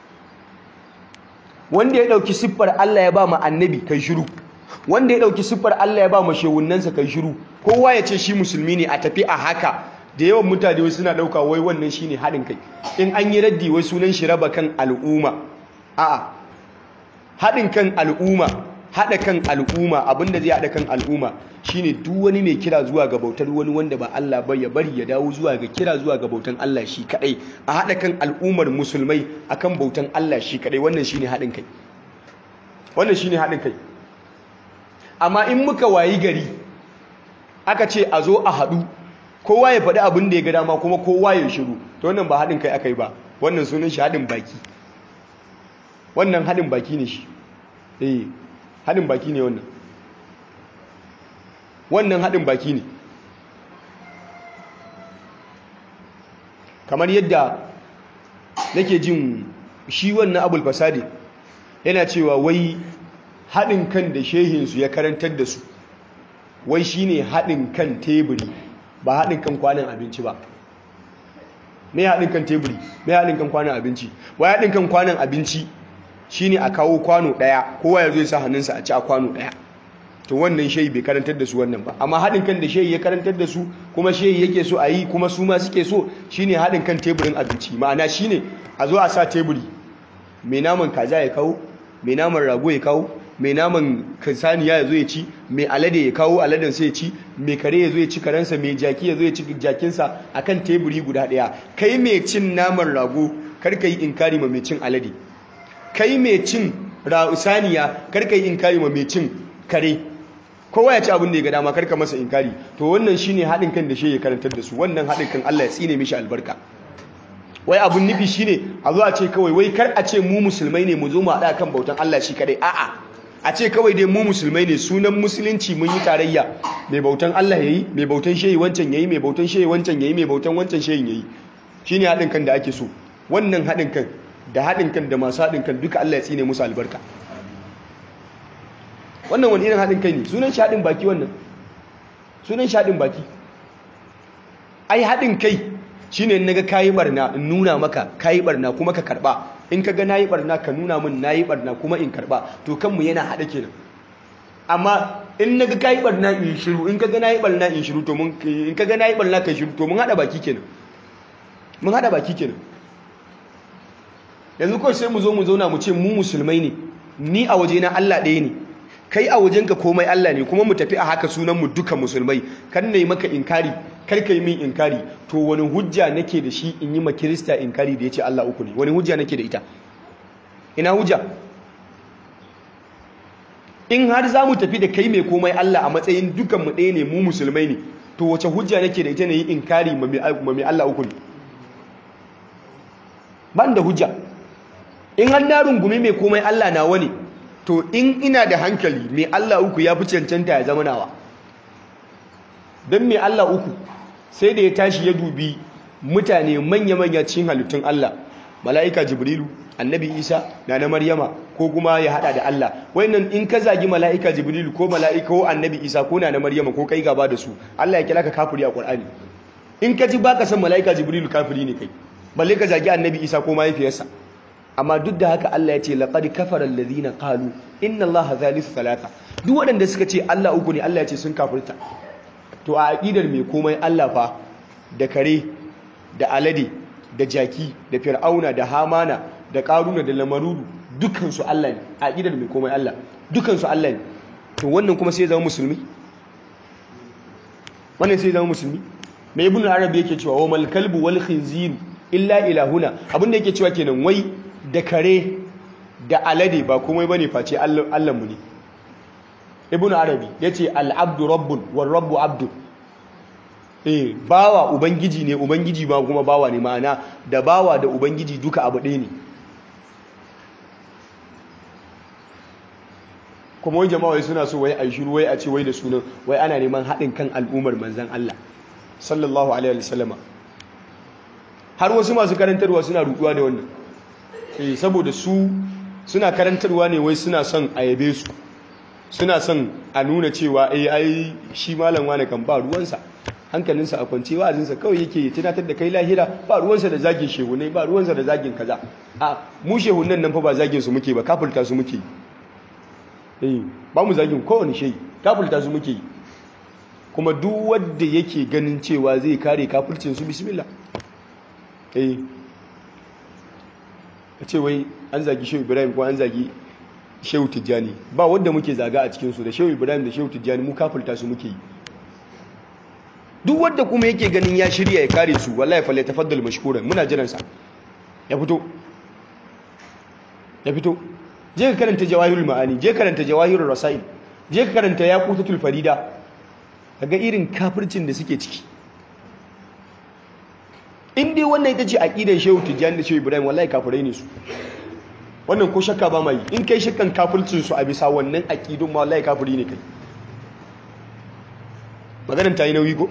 Speaker 1: wanda ya ɗauki siffar Allah ya ba ma annabi kai shiru wanda ya ɗauki siffar Allah ya ba ma shehunansa kai shiru kowa ya ce shi musulmi ne a tafi a haka da yawan mutane wai suna ɗauka wai wannan shine haɗin kai in an yi raddi wai sunan shi raba kan al'umma a'a haɗin kan al'umma haɗa kan al'umma abinda zai haɗa kan al'umma shine duk wani mai kira zuwa ga bautar wani wanda ba Allah ba ya bari ya dawo zuwa ga kira zuwa ga bautan Allah shi kadai a haɗa kan al'ummar musulmai akan bautan Allah shi kadai wannan shine haɗin kai wannan shine haɗin kai amma in muka wayi gari aka ce a zo a haɗu kowa ya faɗi abin da ya ga dama kuma kowa ya shiru to wannan ba haɗin kai aka yi ba wannan sunan shi haɗin baki wannan haɗin baki ne shi eh haɗin baki ne wannan wannan haɗin baki ne kamar yadda nake jin shi wannan abul fasadi yana cewa wai haɗin kan da shehinsu ya karantar da su wai shine haɗin kan teburi ba haɗin kan kwanan abinci ba me haɗin kan teburi me haɗin kan kwanan abinci wai haɗin kan kwanan abinci shine a kawo kwano ɗaya kowa ya zo ya sa hannunsa a ci a kwano ɗaya to wannan shehi bai karantar da su wannan ba amma haɗin kan da shehi ya karantar da su kuma shehi yake so a yi kuma su ma suke so shine haɗin kan teburin abinci ma'ana shine a zo a sa teburi mai naman kaza ya kawo mai naman rago ya kawo mai naman saniya ya zo ya ci mai alade ya kawo aladen sai ya ci mai kare ya zo ya ci karensa mai jaki ya zo ya ci jakinsa akan teburi guda ɗaya kai mai cin naman rago kar ka yi inkari ma mai cin alade kai mai cin saniya kar ka yi inkari ma mai cin kare kowa ya ci abin da ya ga dama karka masa inkari to wannan shine haɗin kan da shi ya karantar da su wannan haɗin kan Allah ya tsine mishi albarka wai abun nufi shine a zo a ce kawai wai kar a ce mu musulmai ne mu zo mu haɗa kan bautan Allah shi kadai a'a a ce kawai dai mu musulmai ne sunan musulunci mun yi tarayya mai bautan Allah yayi mai bautan shehi wancan yayi mai bautan shehi wancan yayi mai bautan wancan shehin yayi shine haɗin kan da ake so wannan haɗin kan da haɗin kan da masu haɗin kan duka Allah ya tsine musu albarka wannan wani irin haɗin kai ne sunan shi haɗin baki wannan sunan shi haɗin baki ai haɗin kai shine in naga kayi barna in nuna maka kayi barna kuma ka karba in kaga nayi barna ka nuna min nayi barna kuma in karba to kanmu yana haɗa kenan amma in naga kayi barna in shiru in kaga nayi barna in shiru to mun in kaga nayi barna kai shiru to mun haɗa baki kenan mun haɗa baki kenan yanzu kawai sai mu zo mu zauna mu ce mu musulmai ne ni a waje na Allah ɗaya ne kai a wajenka komai Allah ne kuma mu tafi a haka sunan mu duka musulmai kan nayi maka inkari kar kai min inkari to wani hujja nake da shi in yi ma kirista inkari da yace Allah uku ne wani hujja nake da ita ina hujja in har za mu tafi da kai mai komai Allah a matsayin dukan mu ɗaya ne mu musulmai ne to wace hujja nake da ita ne yi inkari ma mai Allah uku ne ban da hujja in har na rungumi mai komai Allah nawa ne to in ina da hankali mai Allah uku ya fi cancanta ya zama nawa don mai Allah uku sai da ya tashi ya dubi mutane manya-manya cikin halittun Allah mala'ika jibrilu annabi isa na na maryama ko kuma ya hada da Allah wayannan in ka zagi mala'ika jibrilu ko mala'ika ko annabi isa ko na na maryama ko kai gaba da su Allah ya kira ka kafiri a qur'ani in ka ji baka san mala'ika jibrilu kafiri ne kai balle ka zagi annabi isa ko mahaifiyarsa amma duk da haka Allah ya ce laqad kafara alladhina qalu inna allaha thalithu thalatha duk waɗanda suka ce Allah uku ne Allah ya ce sun kafirta to a aqidar mai komai Allah fa da kare da alade da jaki da fir'auna da hamana da karuna da lamarudu dukkan su Allah ne a aqidar mai komai Allah dukkan su Allah ne to wannan kuma sai ya zama musulmi wannan sai ya zama musulmi mai ibn arabi yake cewa wa mal kalbu wal khinzir illa ilahuna abinda yake cewa kenan wai da kare da alade ba komai bane face Allahnmu ne ibn arabi yace al-abdu rabbun war rabbu abdu eh bawa ubangiji ne ubangiji ba kuma bawa ne ma'ana da bawa da ubangiji duka abu ɗaya ne kuma wai jama'a suna so wai ai shiru wai a ce wai da sunan wai ana neman haɗin kan al'ummar manzon Allah sallallahu alaihi wasallama har wasu masu karantarwa suna rutuwa da wannan eh saboda su suna karantarwa ne wai suna son a yabe su suna son a nuna cewa eh ai shi malam wani kan ba ruwansa hankalinsa a kwance wa'azinsa kawai yake tunatar da kai lahira ba ruwansa da zagin shehunai ba ruwansa da zagin kaza a mu shehunan nan fa ba zagin su muke ba kafulta su muke eh ba mu zagin kowane shehi kafulta su muke kuma duk wanda yake ganin cewa zai kare kafircin su bismillah eh a ce wai an zagi shehu ibrahim ko an zagi shehu tijjani ba wanda muke zaga a cikinsu da shehu ibrahim da shehu tijjani mu kafulta su muke yi duk wanda kuma yake ganin ya shirya ya kare su wallahi fa tafaddal mashkuran muna jiran sa ya fito ya fito je ka karanta jawahirul maani je karanta jawahirul rasail je ka karanta yaqutatul farida kaga irin kafircin da suke ciki in dai wannan ita ce aqidar shehu tijjani da shehu ibrahim wallahi kafirai ne su wannan ko shakka ba mai in kai shakkan kafircin su a bisa wannan aqidun ma wallahi kafiri ne kai maganar ta yi nauyi ko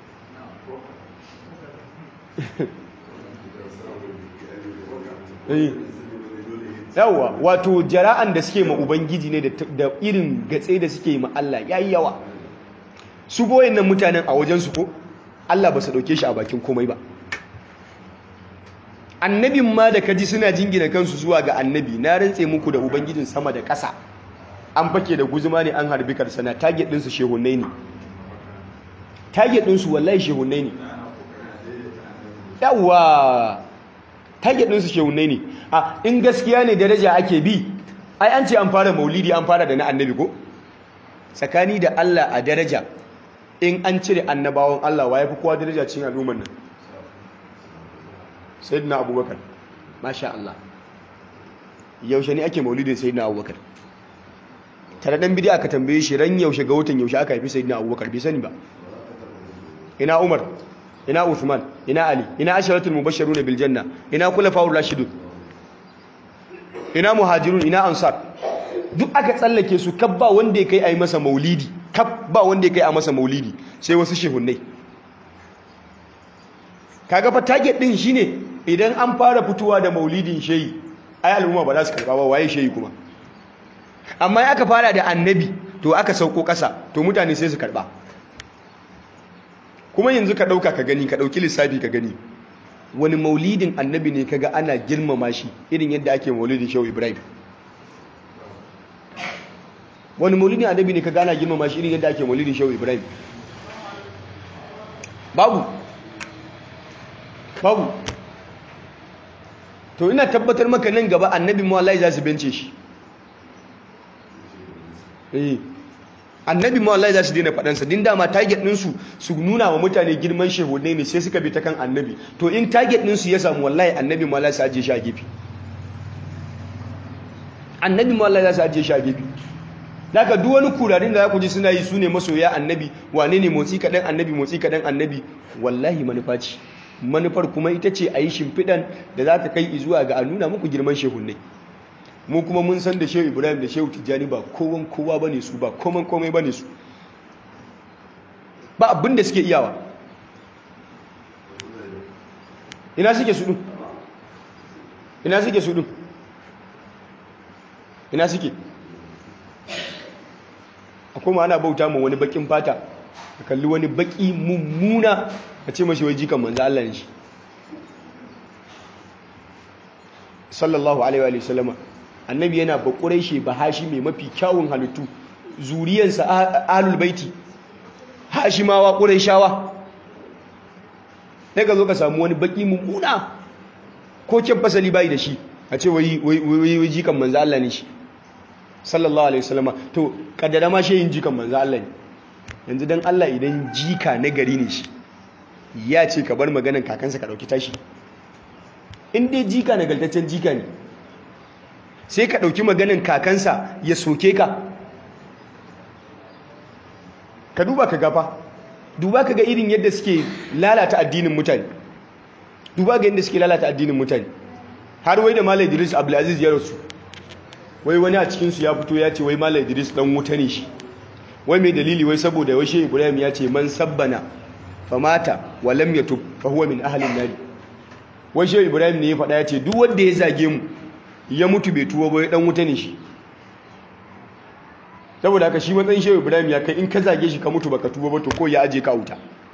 Speaker 1: yawa wato jara'an da suke ma ubangiji ne da irin gatse da suke ma Allah yayi yawa su boyen nan mutanen a wajensu ko Allah ba su ɗauke shi a bakin komai ba annabin ma da kaji suna jingina kansu zuwa ga annabi na rantse muku da ubangijin sama da ƙasa an fake da guzuma ne an harbi karsana target ɗinsu shehunai ne target ɗinsu wallahi shehunai ne yawwa target ɗinsu shehunai ne a in gaskiya ne daraja ake bi ai an ce an fara maulidi an fara da na annabi ko tsakani da Allah a daraja in an cire annabawan Allah wa ya fi kowa daraja cikin al'ummar nan sayyidina abubakar masha Allah yaushe ne ake maulidin sayyidina abubakar tare dan bidi aka tambaye shi ran yaushe ga watan yaushe aka haifi sayyidina abubakar bai sani ba ina umar ina uthman ina ali ina asharatul mubashshiruna bil janna ina khulafa'ur rashidun ina muhajirun ina ansar duk aka tsallake su kab ba wanda ya kai a yi masa maulidi kab ba wanda ya kai a masa maulidi sai wasu shehunnai kaga fa target din shine idan an fara fitowa da maulidin shehi ai al'umma ba za su karba ba waye shehi kuma amma ya aka fara da annabi to aka sauko kasa to mutane sai su karba kuma yanzu ka dauka ka gani ka dauki lissafi ka gani wani maulidin annabi ne kaga ana girmama shi irin yadda ake maulidin shehu ibrahim wani maulidin annabi ne kaga ana girmama shi irin yadda ake maulidin shehu ibrahim babu babu to ina tabbatar maka nan gaba annabi ma wallahi za su bence shi eh annabi ma wallahi za su daina faɗansa din dama target ɗinsu su nuna wa mutane girman shehunai ne sai suka bi ta kan annabi to in target ɗinsu ya samu wallahi annabi ma wallahi su ajiye shi a gefe annabi ma wallahi za su ajiye shi a gefe daga duk wani kurarin da za ku ji suna yi su ne masoya annabi wane ne motsi kaɗan annabi motsi kaɗan annabi wallahi manufa ce manufar kuma ita ce a yi shimfiɗan da za ta kai zuwa ga a nuna muku girman shehunai mu kuma mun san da shehu ibrahim da shehu tijjani ba kowan kowa ba ne su ba koman komai ba ne su ba abin da suke iyawa ina suke su ɗin ina suke su ɗin ina suke a kuma ana bauta ma wani bakin fata a kalli wani baki mummuna a ce mashi wai jikan manzo Allah ne shi sallallahu alaihi wa sallama annabi yana bakurai shi ba hashi mai mafi kyawun halittu zuriyansa ahlul baiti hashimawa quraishawa daga zo ka samu wani baki mummuna ko kyan fasali bai da shi a ce wai wai jikan manzo Allah ne shi sallallahu alaihi wasallama to kaddara ma shehin jikan manzo Allah ne yanzu dan Allah idan jika na gari ne shi ya ce ka bar maganan kakansa ka dauki tashi in dai jika nagartaccen jika ne sai ka dauki maganan kakansa ya soke ka ka duba ka gafa duba ka ga irin yadda suke lalata addinin mutane duba ga yadda suke lalata addinin mutane har wai da Malam Idris Abdulaziz ya rasu wai wani a cikinsu ya fito ya ce wai Malam Idris dan wuta ne shi wai mai dalili wai saboda wai Shehu Ibrahim ya ce man sabbana famata wa lam yatub fa huwa min ahli an wai Shehu Ibrahim ne ya faɗa ya ce duk wanda ya zage mu ya mutu bai tuwo ba dan wuta ne shi saboda haka shi matsayin Shehu Ibrahim ya kai in ka zage shi ka mutu baka tuwo ba to ko ya aje ka wuta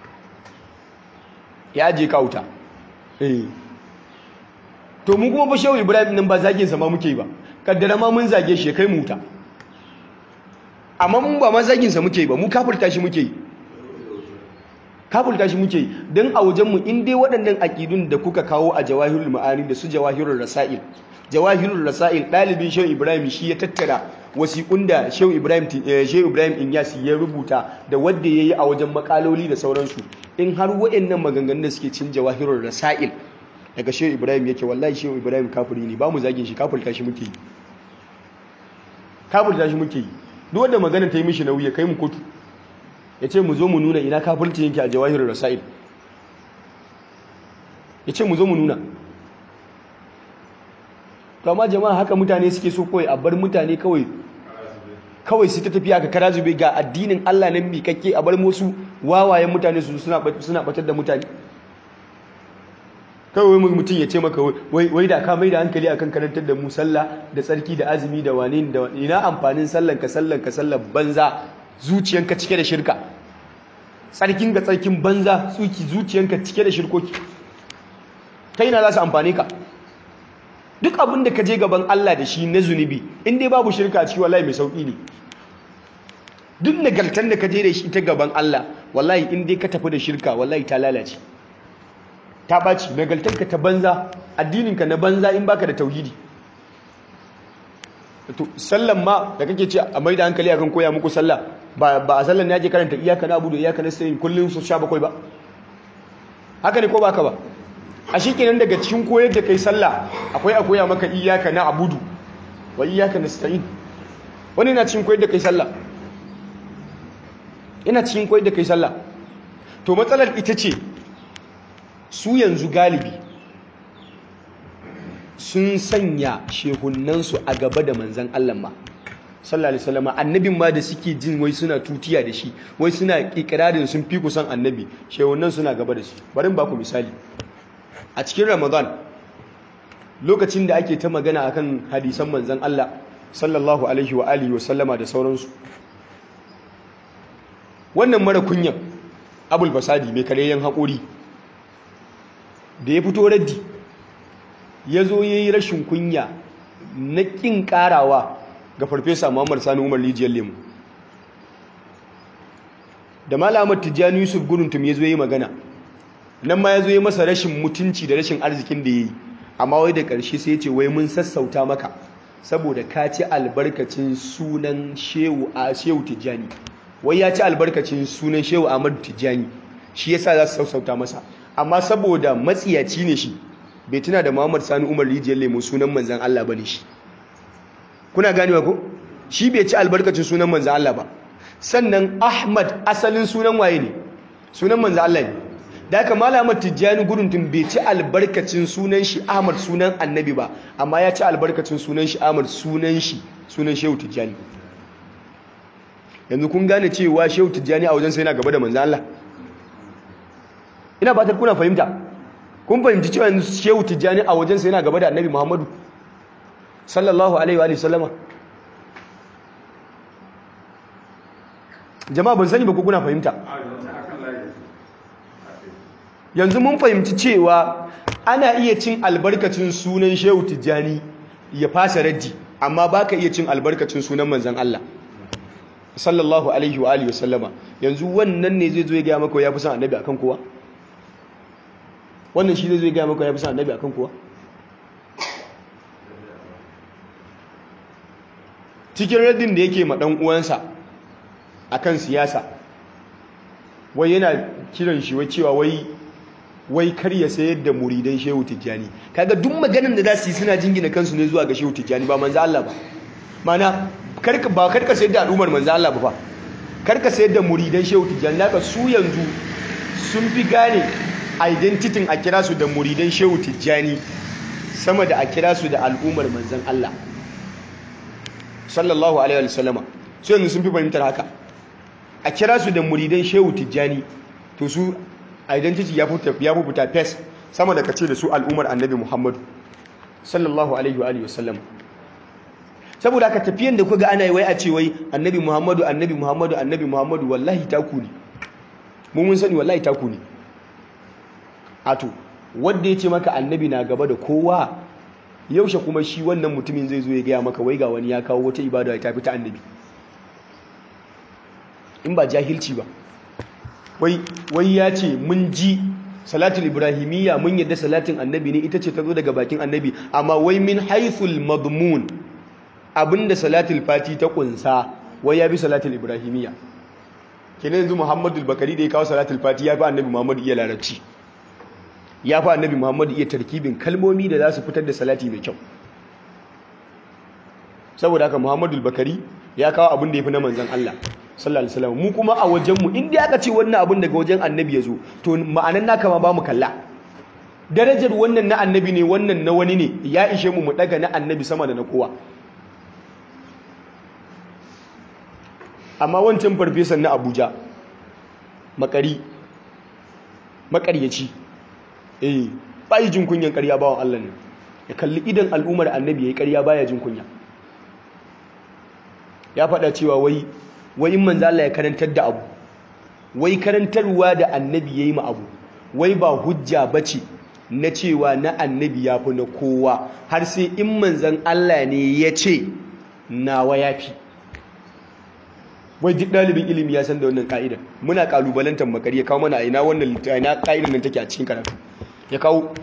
Speaker 1: ya aje ka wuta eh to mu kuma ba Shehu Ibrahim nan ba zagin sa ma muke ba kaddara ma mun zage shi kai mu wuta amma mun ba ma zagin sa muke ba mu kafirta shi muke kafirta shi muke dan a wajen mu in dai waɗannan aqidun da kuka kawo a jawahirul ma'ani da su jawahirul rasail jawahirul rasail dalibin Shehu Ibrahim shi ya tattara wasiƙun da Shehu Ibrahim Shehu Ibrahim Inyasi ya rubuta da wanda yayi a wajen makaloli da sauransu in har waɗannan maganganun da suke cin jawahirul rasail daga Shehu Ibrahim yake wallahi Shehu Ibrahim kafiri ne ba mu zagin shi kafirta shi muke yi kafirta shi muke yi duk wanda magana ta yi mishi nauyi kai mu kotu ya ce mu zo mu nuna ina kafirci yake a jawahirul rasail ya ce mu zo mu nuna to amma jama'a haka mutane suke so kawai a bar mutane kawai kawai su ta tafiya ka kara zube ga addinin Allah nan mikakke a bar musu wawayen mutane su suna suna batar da mutane kawai mutum ya ce maka wai da ka mai da hankali akan karantar da mu sallah da tsarki da azumi da wane da ina amfanin sallan ka sallan ka sallan banza zuciyanka cike da shirka tsarkin ga tsarkin banza tsuki zuciyanka cike da shirkoki ta ina za su amfane ka duk abin da ka je gaban Allah da shi na zunubi in dai babu shirka a ciki wallahi mai sauki ne duk nagartar da ka je da shi ta gaban Allah wallahi in dai ka tafi da shirka wallahi ta lalace ta ɓaci nagartarka ta banza addininka na banza in baka da tauhidi to sallan ma da kake ce a mai da hankali akan koya muku sallah ba ba a sallan ne ake karanta iyaka na abudu iyaka na sayin kullum su sha bakwai ba haka ne ko baka ba a shikenan daga cikin koyar da kai sallah akwai a koya maka iyaka na abudu wa iyaka nasta'in wani na cikin koyar da kai sallah ina cikin koyar da kai sallah to matsalar ita ce su yanzu galibi sun sanya shehunansu a gaba da manzan Allah ma sallallahu alaihi wasallam annabin ma da suke jin wai suna tutiya da shi wai suna ikirarin sun fi kusan annabi shehunan suna gaba da shi bari in baku misali a cikin ramadan lokacin da ake ta magana akan hadisan manzan Allah sallallahu alaihi wa alihi wasallama da sauransu wannan mara kunyan abul fasadi mai kareyyen haƙuri da ya fito raddi ya zo ya yi rashin kunya na ƙin ƙarawa ga farfesa muhammad sani umar rijiyar lemu da malamar tijjani yusuf guduntum ya zo ya yi magana nan ma ya zo ya masa rashin mutunci da rashin arzikin da ya yi amma wai da ƙarshe sai ce wai mun sassauta maka saboda ka ci albarkacin sunan shehu a shehu tijjani wai ya ci albarkacin sunan shehu ahmadu tijjani shi yasa za su sassauta masa amma saboda matsiyaci ne shi bai tuna da Muhammad Sani Umar rijiyar lemo sunan manzan Allah bane shi kuna ganewa ko shi bai ci albarkacin sunan manzan Allah ba sannan Ahmad asalin sunan waye ne sunan manzan Allah ne da haka malamar Tijjani gudun tun bai ci albarkacin sunan shi Ahmad sunan Annabi ba amma ya ci albarkacin sunan shi Ahmad sunan shi sunan Shehu Tijjani yanzu kun gane cewa Shehu Tijjani a wajen sai yana gaba da manzan Allah ina fatar kuna fahimta kun fahimci cewa shehu tijjani a wajensa yana gaba da annabi muhammadu sallallahu alaihi wa sallama jama'a ban sani ba kuna fahimta yanzu mun fahimci cewa ana iya cin albarkacin sunan shehu tijjani ya fasa raddi amma baka iya cin albarkacin sunan manzan Allah sallallahu alaihi wa sallama yanzu wannan ne zai zo ya gaya maka ya fi son annabi akan kowa wannan shi zai gaya maka ya fi sa annabi akan kuwa cikin raddin da yake ma dan uwansa akan siyasa wai yana kiran shi wai cewa wai wai kar ya sayar da muridan Shehu Tijjani kaga duk maganar da za su yi suna jingina kansu ne zuwa ga Shehu Tijjani ba manzo Allah ba mana karka ba karka sayar da al'ummar manzo Allah ba fa karka sayar da muridan Shehu Tijjani naka su yanzu sun fi gane identitin a kira su da muridan shehu tijjani sama da a kira su da al'ummar manzan Allah sallallahu alaihi wasallama su yanzu sun fi fahimtar haka a kira su da muridan shehu tijjani to su identity ya fi fita fes sama da kace da su al'ummar annabi muhammadu sallallahu alaihi wa alihi wasallam saboda haka tafiyan da kuga ana yi wai a ce wai annabi muhammadu annabi muhammadu annabi muhammadu wallahi taku ne mun mun sani wallahi taku ne ato wanda ya ce maka annabi na gaba da kowa yaushe kuma shi wannan mutumin zai zo ya gaya maka wai ga wani ya kawo wata ibada ya tafi ta annabi in ba jahilci ba wai ya ce mun ji salatul ibrahimiyya mun yadda salatin annabi ne ita ce ta zo daga bakin annabi amma wai min haithul madmun abinda salatul fati ta kunsa wai ya bi salatul ibrahimiyya kenan yanzu muhammadu bakari da ya kawo salatul fati ya fi annabi muhammadu iya larabci ya fi annabi muhammadu iya tarkibin kalmomi da za su fitar da salati mai kyau saboda haka muhammadu bakari ya kawo abin da ya fi na manzan Allah sallallahu alaihi wasallam mu kuma a wajenmu inda aka ce wannan abin daga wajen annabi ya zo to ma'anan naka ma ba mu kalla darajar wannan na annabi ne wannan na wani ne ya ishe mu mu daga na annabi sama da na kowa amma wancan farfesan na abuja makari makaryaci eh bai jin kunyan ƙarya bawan Allah ne ya kalli idan al'ummar annabi yayi ƙarya baya jin kunya ya faɗa cewa wai wai in manzo Allah ya karantar da abu wai karantarwa da annabi yayi ma abu wai ba hujja bace na cewa na annabi ya fi na kowa har sai in manzan Allah ne ya ce nawa ya fi wai duk ɗalibin ilimi ya san da wannan ka'idar muna ƙalubalantar makari ya kawo mana a ina wannan ina ka'idar nan take a cikin karatu ya kawo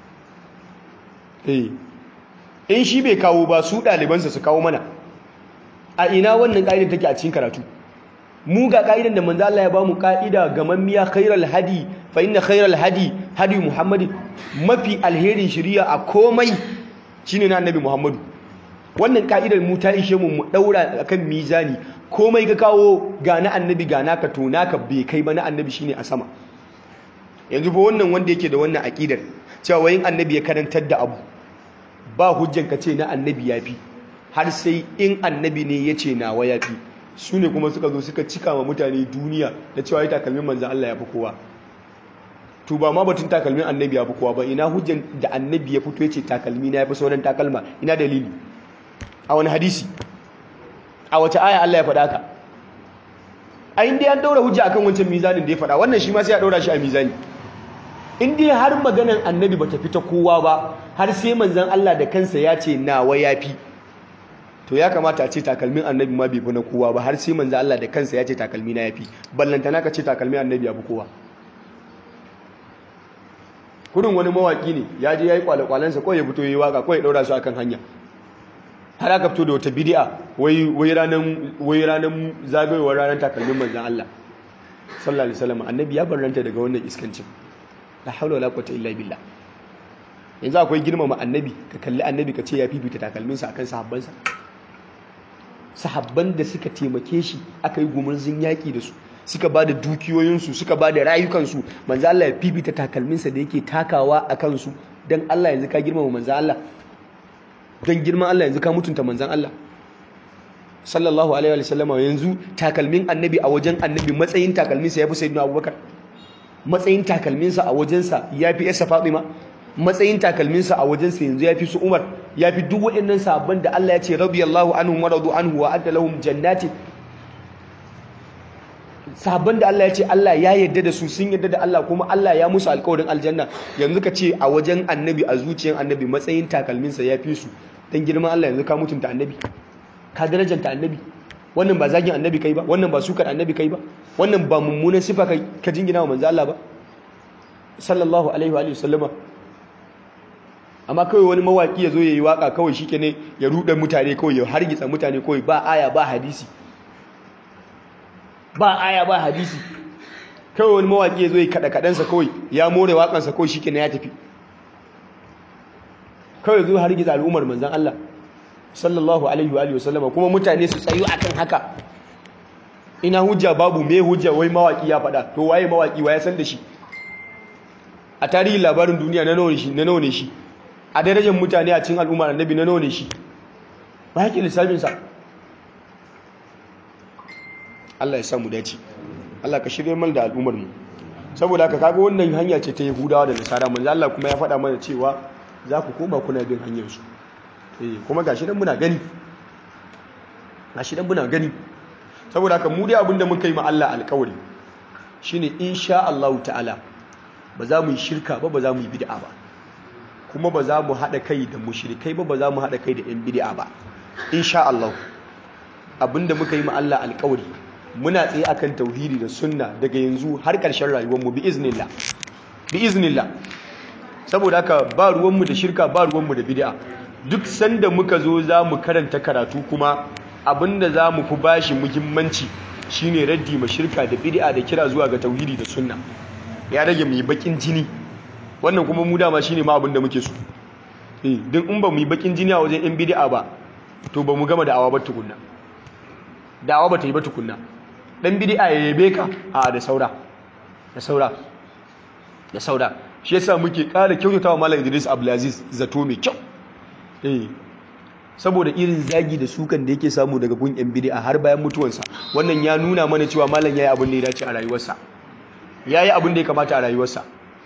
Speaker 1: in shi bai kawo ba su ɗalibansa su kawo mana a ina wannan ka'idar take a cikin karatu mu ga ka'idar da manzo Allah ya ba mu ka'ida gamammiya khairal hadi fa inna khairal hadi hadi muhammadi mafi alherin shari'a a komai shine na annabi muhammadu wannan ka'idar mu ta ishe mu mu daura akan mizani komai ka kawo ga na annabi ga naka to naka bai kai ba na annabi shine a sama yanzu fa wannan wanda yake da wannan aqidar cewa wayin annabi ya karantar da abu ba hujjan ka ce na annabi yafi har sai in annabi ne ya ce nawa yafi su ne kuma suka zo suka cika ma mutane duniya da cewa ya takalmin manzan Allah ya fi kowa to ba ma batun takalmin annabi ya fi kowa ba ina hujjan da annabi ya fito ya ce takalmi na ya fi sauran takalma ina dalili a wani hadisi a wace aya Allah ya faɗa ka a inda an daura hujja akan wancan mizanin da ya faɗa wannan shi ma sai ya daura shi a mizani in dai har maganan annabi bata fita kowa ba har sai manzan Allah da kansa ya ce nawa ya fi to ya kamata a ce takalmin annabi ma bai fi na kowa ba har sai manzo Allah da kansa ya ce takalmi na yafi ballantana ka ce takalmin annabi ya fi kowa kudin wani mawaki ne ya je yayi kwale-kwalensa ko ya fito yayi waka ko ya daura su akan hanya har aka fito da wata bid'a wai wai ranan wai ranan zagayowar ranar takalmin manzon Allah sallallahu alaihi wasallam annabi ya barranta daga wannan iskancin la hawla wala quwwata illa billah yanzu akwai girmama annabi ka kalli annabi ka ce ya fifita takalminsa akan sahabbansa sahabban da suka taimake shi aka yi gumurzin yaƙi da su suka ba da dukiyoyinsu suka ba da rayukansu manzo Allah ya fifita takalminsa da yake takawa a kansu don Allah yanzu ka girmama manzo Allah don girman Allah yanzu ka mutunta manzan Allah sallallahu alaihi wa sallama yanzu takalmin annabi a wajen annabi matsayin takalminsa ya fi sayyidina abubakar matsayin takalminsa a wajensa ya fi yasa fatima matsayin takalminsa a wajensa yanzu ya fi su umar ya fi duk waɗannan sabon da Allah ya ce radiyallahu anhu wa radu anhu wa adda lahum jannati sabon da Allah ya ce Allah ya yarda da su sun yarda da Allah kuma Allah ya musu alƙawarin aljanna yanzu ka ce a wajen annabi a zuciyar annabi matsayin takalminsa ya fi su dan girman Allah yanzu ka mutunta annabi ka darajanta annabi wannan ba zagin annabi kai ba wannan ba sukar annabi kai ba wannan ba mummunan sifa ka jingina wa manzo Allah ba sallallahu alaihi wa sallama amma kawai wani mawaki ya zo ya yi waka kawai shi ne ya ruɗe mutane kawai ya hargitsa mutane kawai ba aya ba hadisi ba aya ba hadisi kawai wani mawaki ya zo ya kaɗa kaɗansa kawai ya more waƙansa kawai shi ya tafi kawai zo hargitsa al'ummar manzan Allah sallallahu alaihi wa sallama kuma mutane su tsayu akan haka ina hujja babu me hujja wai mawaki ya faɗa to waye mawaki wa ya san da shi a tarihin labarin duniya na nawa ne shi a darajar mutane a cikin al'ummar annabi na nawa ne shi ba yake lissafinsa Allah ya samu dace Allah ka shirye mal da al'ummar mu saboda haka kaga wannan hanya ce ta Yahudawa da Nasara manzo Allah kuma ya faɗa mana cewa za ku koma kuna bin hanyar su eh kuma gashi dan muna gani gashi dan muna gani saboda haka mu dai abinda muka yi ma Allah alƙawari shine insha Allah ta'ala ba za mu yi shirka ba ba za mu yi bid'a ba kuma ba za mu haɗa kai da mushrikai ba ba za mu haɗa kai da 'yan bid'a ba insha Allah abinda muka yi ma Allah alƙawari muna tsaye akan tauhidi da sunna daga yanzu har ƙarshen rayuwar mu bi iznillah bi iznillah saboda haka ba ruwan mu da shirka ba ruwan mu da bid'a duk sanda muka zo za mu karanta karatu kuma abinda za mu fi bashi muhimmanci shine raddi ma shirka da bid'a da kira zuwa ga tauhidi da sunna ya rage mu yi bakin jini wannan kuma mu dama shine ma abin da muke so eh din in ba mu yi bakin jini a wajen yan bid'a ba to ba mu gama da'awa ba tukunna da'awa ba ta yi ba tukunna dan bid'a ya yabe ka a da saura da saura da saura shi yasa muke ƙara kyautatawa malam Idris Abdulaziz zato mai kyau eh saboda irin zagi da sukan da yake samu daga gun yan bid'a har bayan mutuwansa wannan ya nuna mana cewa malam yayi abin da ya dace a rayuwarsa yayi abin da ya kamata a rayuwarsa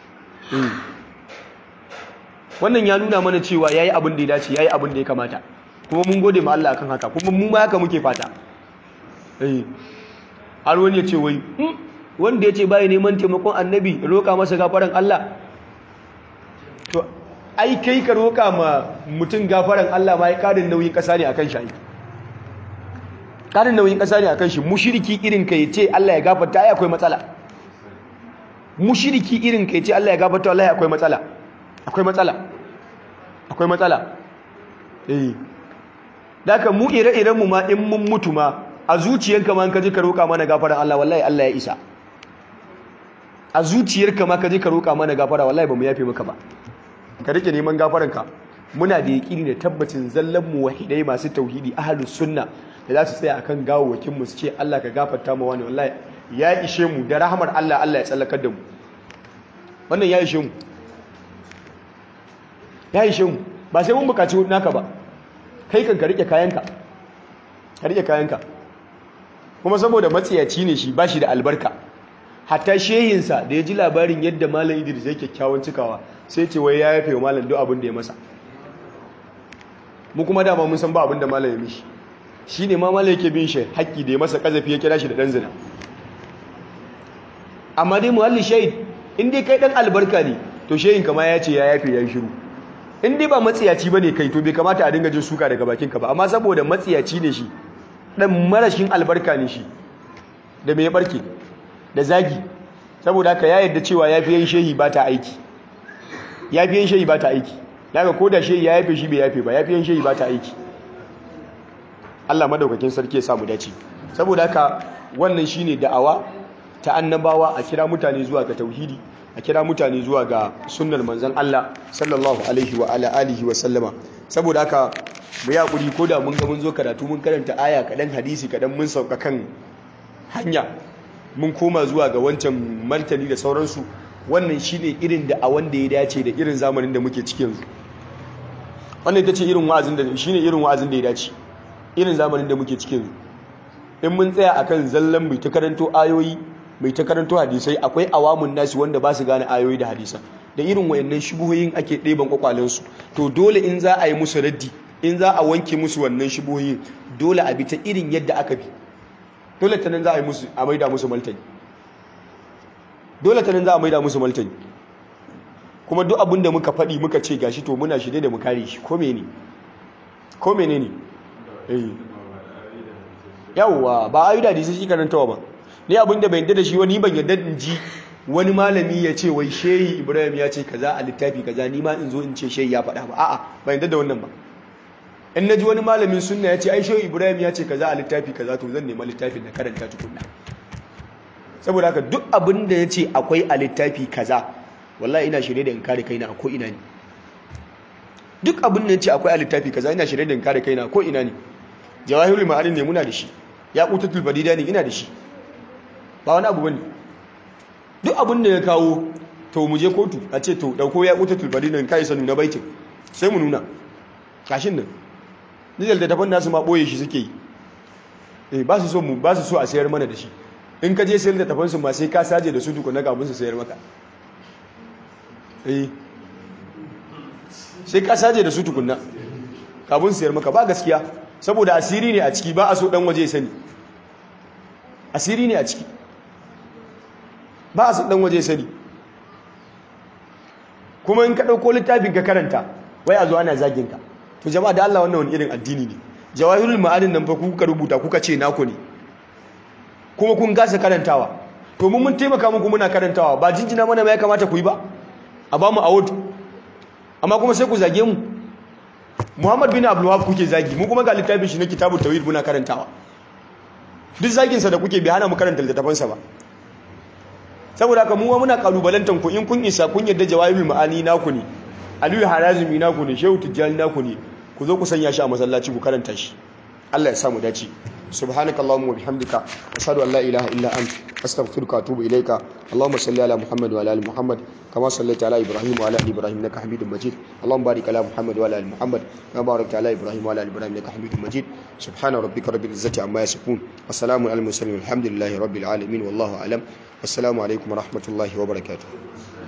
Speaker 1: wannan ya nuna mana cewa yayi abin da ya dace yayi abin da ya kamata kuma mun gode ma Allah akan haka kuma mu ma haka muke fata eh har wani ya ce wai wanda yace bai neman taimakon annabi roka masa gafaran Allah to ai kai ka roka ma mutum gafaran Allah ma ya karin nauyin kasa ne akan shi karin nauyin kasa ne akan shi mushriki irin ka yace Allah ya gafarta ai akwai matsala mushriki irin ka yace Allah ya gafarta wallahi akwai matsala akwai matsala akwai matsala eh daka mu ire-iren mu ma in mun mutu ma a zuciyarka ma ka je ka roka mana gafaran Allah wallahi Allah ya isa a zuciyarka ma ka je ka roka mana gafara wallahi ba mu yafe maka ba ka rike neman gafaranka muna da yaƙini da tabbacin zallan mu wahidai masu tauhidi ahlus sunna da za su tsaya akan gawawwakin mu su ce Allah ka gafarta mu wani wallahi ya ishe mu da rahmar Allah Allah ya tsallakar da mu wannan ya ishe mu ya ishe mu ba sai mun bukaci naka ba kai kan ka rike kayanka ka rike kayanka kuma saboda matsiyaci ne shi ba shi da albarka hatta shehinsa da ya ji labarin yadda malam idris ya kyakkyawan cikawa sai ce wai ya yafe wa malam duk abin da ya masa mu kuma dama mun san ba abin da malam ya mishi shi ne ma malam yake bin shi haƙƙi da ya masa ƙazafi ya kira shi da ɗan zina amma dai muhalli shahid in dai kai ɗan albarka ne to shehin kama ya ce ya yafe ya yi shiru in dai ba matsiyaci ba ne kai to bai kamata a dinga jin suka daga bakinka ba amma saboda matsiyaci ne shi ɗan marashin albarka ne shi da mai barke da zagi saboda haka ya yadda cewa ya fi yin shehi ba ta aiki ya fi yin shehi ba ta aiki daga ko da shehi ya yafe shi bai yafe ba ya fi yin shehi ba ta aiki Allah madaukakin sarki ya samu dace saboda haka wannan shine da'awa ta annabawa a kira mutane zuwa ga tauhidi a kira mutane zuwa ga sunnar manzon Allah sallallahu alaihi wa ala alihi wa sallama saboda haka mu yi hakuri ko da mun ga mun zo karatu mun karanta aya kadan hadisi kadan mun sauka kan hanya mun koma zuwa ga wancan martani da sauransu wannan shine irin da a wanda ya dace da irin zamanin da muke cikin yanzu wannan ita ce irin wa'azin da shine irin wa'azin da ya dace irin zamanin da muke cikin yanzu in mun tsaya akan zallan mai ta karanto ayoyi mai ta karanto hadisai akwai awamun nasi wanda ba su gane ayoyi da hadisan da irin wayannan shubuhoyin ake ɗeban kwakwalensu to dole in za a yi musu raddi in za a wanke musu wannan shubuhoyin dole a bi ta irin yadda aka bi dole ta nan za a yi musu a maida musu maltani dole ta nan za a maida musu maltani kuma duk abin da muka faɗi muka ce gashi to muna shirye da mu kare shi ko mene ko mene ne eh yawwa ba ayu da hadisi shi karantawa ba ni abin da bai yadda da shi wani ban yadda in ji wani malami ya ce wai shehi ibrahim ya ce kaza a littafi kaza ni ma in zo in ce shehi ya faɗa ba a'a ban yadda da wannan ba in na ji wani malamin sunna ya ce ai shehu ibrahim ya ce kaza a littafi kaza to zan nema littafin na karanta tukunna saboda haka duk abin da ya ce akwai a littafi kaza wallahi ina shirye da in kare kaina a ko ina ne duk abin da ya ce akwai a littafi kaza ina shirye da in kare kaina a ko ina ne jawahirul ma'anin ne muna da shi ya qutatul badida ne ina da shi ba wani abu bane duk abin da ya kawo to mu je kotu a ce to dauko ya qutatul badida kai sanu na baitin sai mu nuna kashin nan nijal da tafan nasu ma ɓoye shi suke yi ba su so mu ba su so a sayar mana da shi in ka je sayar da tafansu ma sai ka saje da su tukuna kafin su sayar maka sai ka saje da su tukuna kafin su sayar maka ba gaskiya saboda asiri ne a ciki ba a so dan waje sani asiri ne a ciki ba a so dan waje sani kuma in ka ɗauko littafin ka karanta wai a zo ana zagin ka to jama'a da Allah wannan wani irin addini ne jawahirul ma'anin nan fa kuka rubuta kuka ce naku ne kuma kun gasa karantawa to mun mun taimaka muku muna karantawa ba jinjina mana ya kamata ku yi ba a ba mu award amma kuma sai ku zage mu Muhammad bin Abdul Wahab kuke zagi mu kuma ga littafin shi na kitabut tauhid muna karantawa duk zagin sa da kuke bi hana mu karanta littafin sa ba saboda haka mu muna kalubalantan ku in kun isa kun yadda jawahirul ma'ani naku ne aliyu harazimi naku ne shehu tijjani naku ne ku zo ku sanya shi a masallaci ku karanta shi Allah ya samu dace subhanaka allahumma wa bihamdika ashhadu an la ilaha illa ant astaghfiruka wa atubu ilayka allahumma salli ala muhammad wa ala ali muhammad kama sallaita ala ibrahim wa ala ali ibrahim innaka hamidum majid allahumma barik ala muhammad wa ala ali muhammad kama barakta ala ibrahim wa ala ali ibrahim innaka hamidum majid subhana rabbika rabbil izzati amma yasifun wa salamun alal mursalin walhamdulillahi rabbil alamin wallahu alam assalamu alaikum wa rahmatullahi wa barakatuh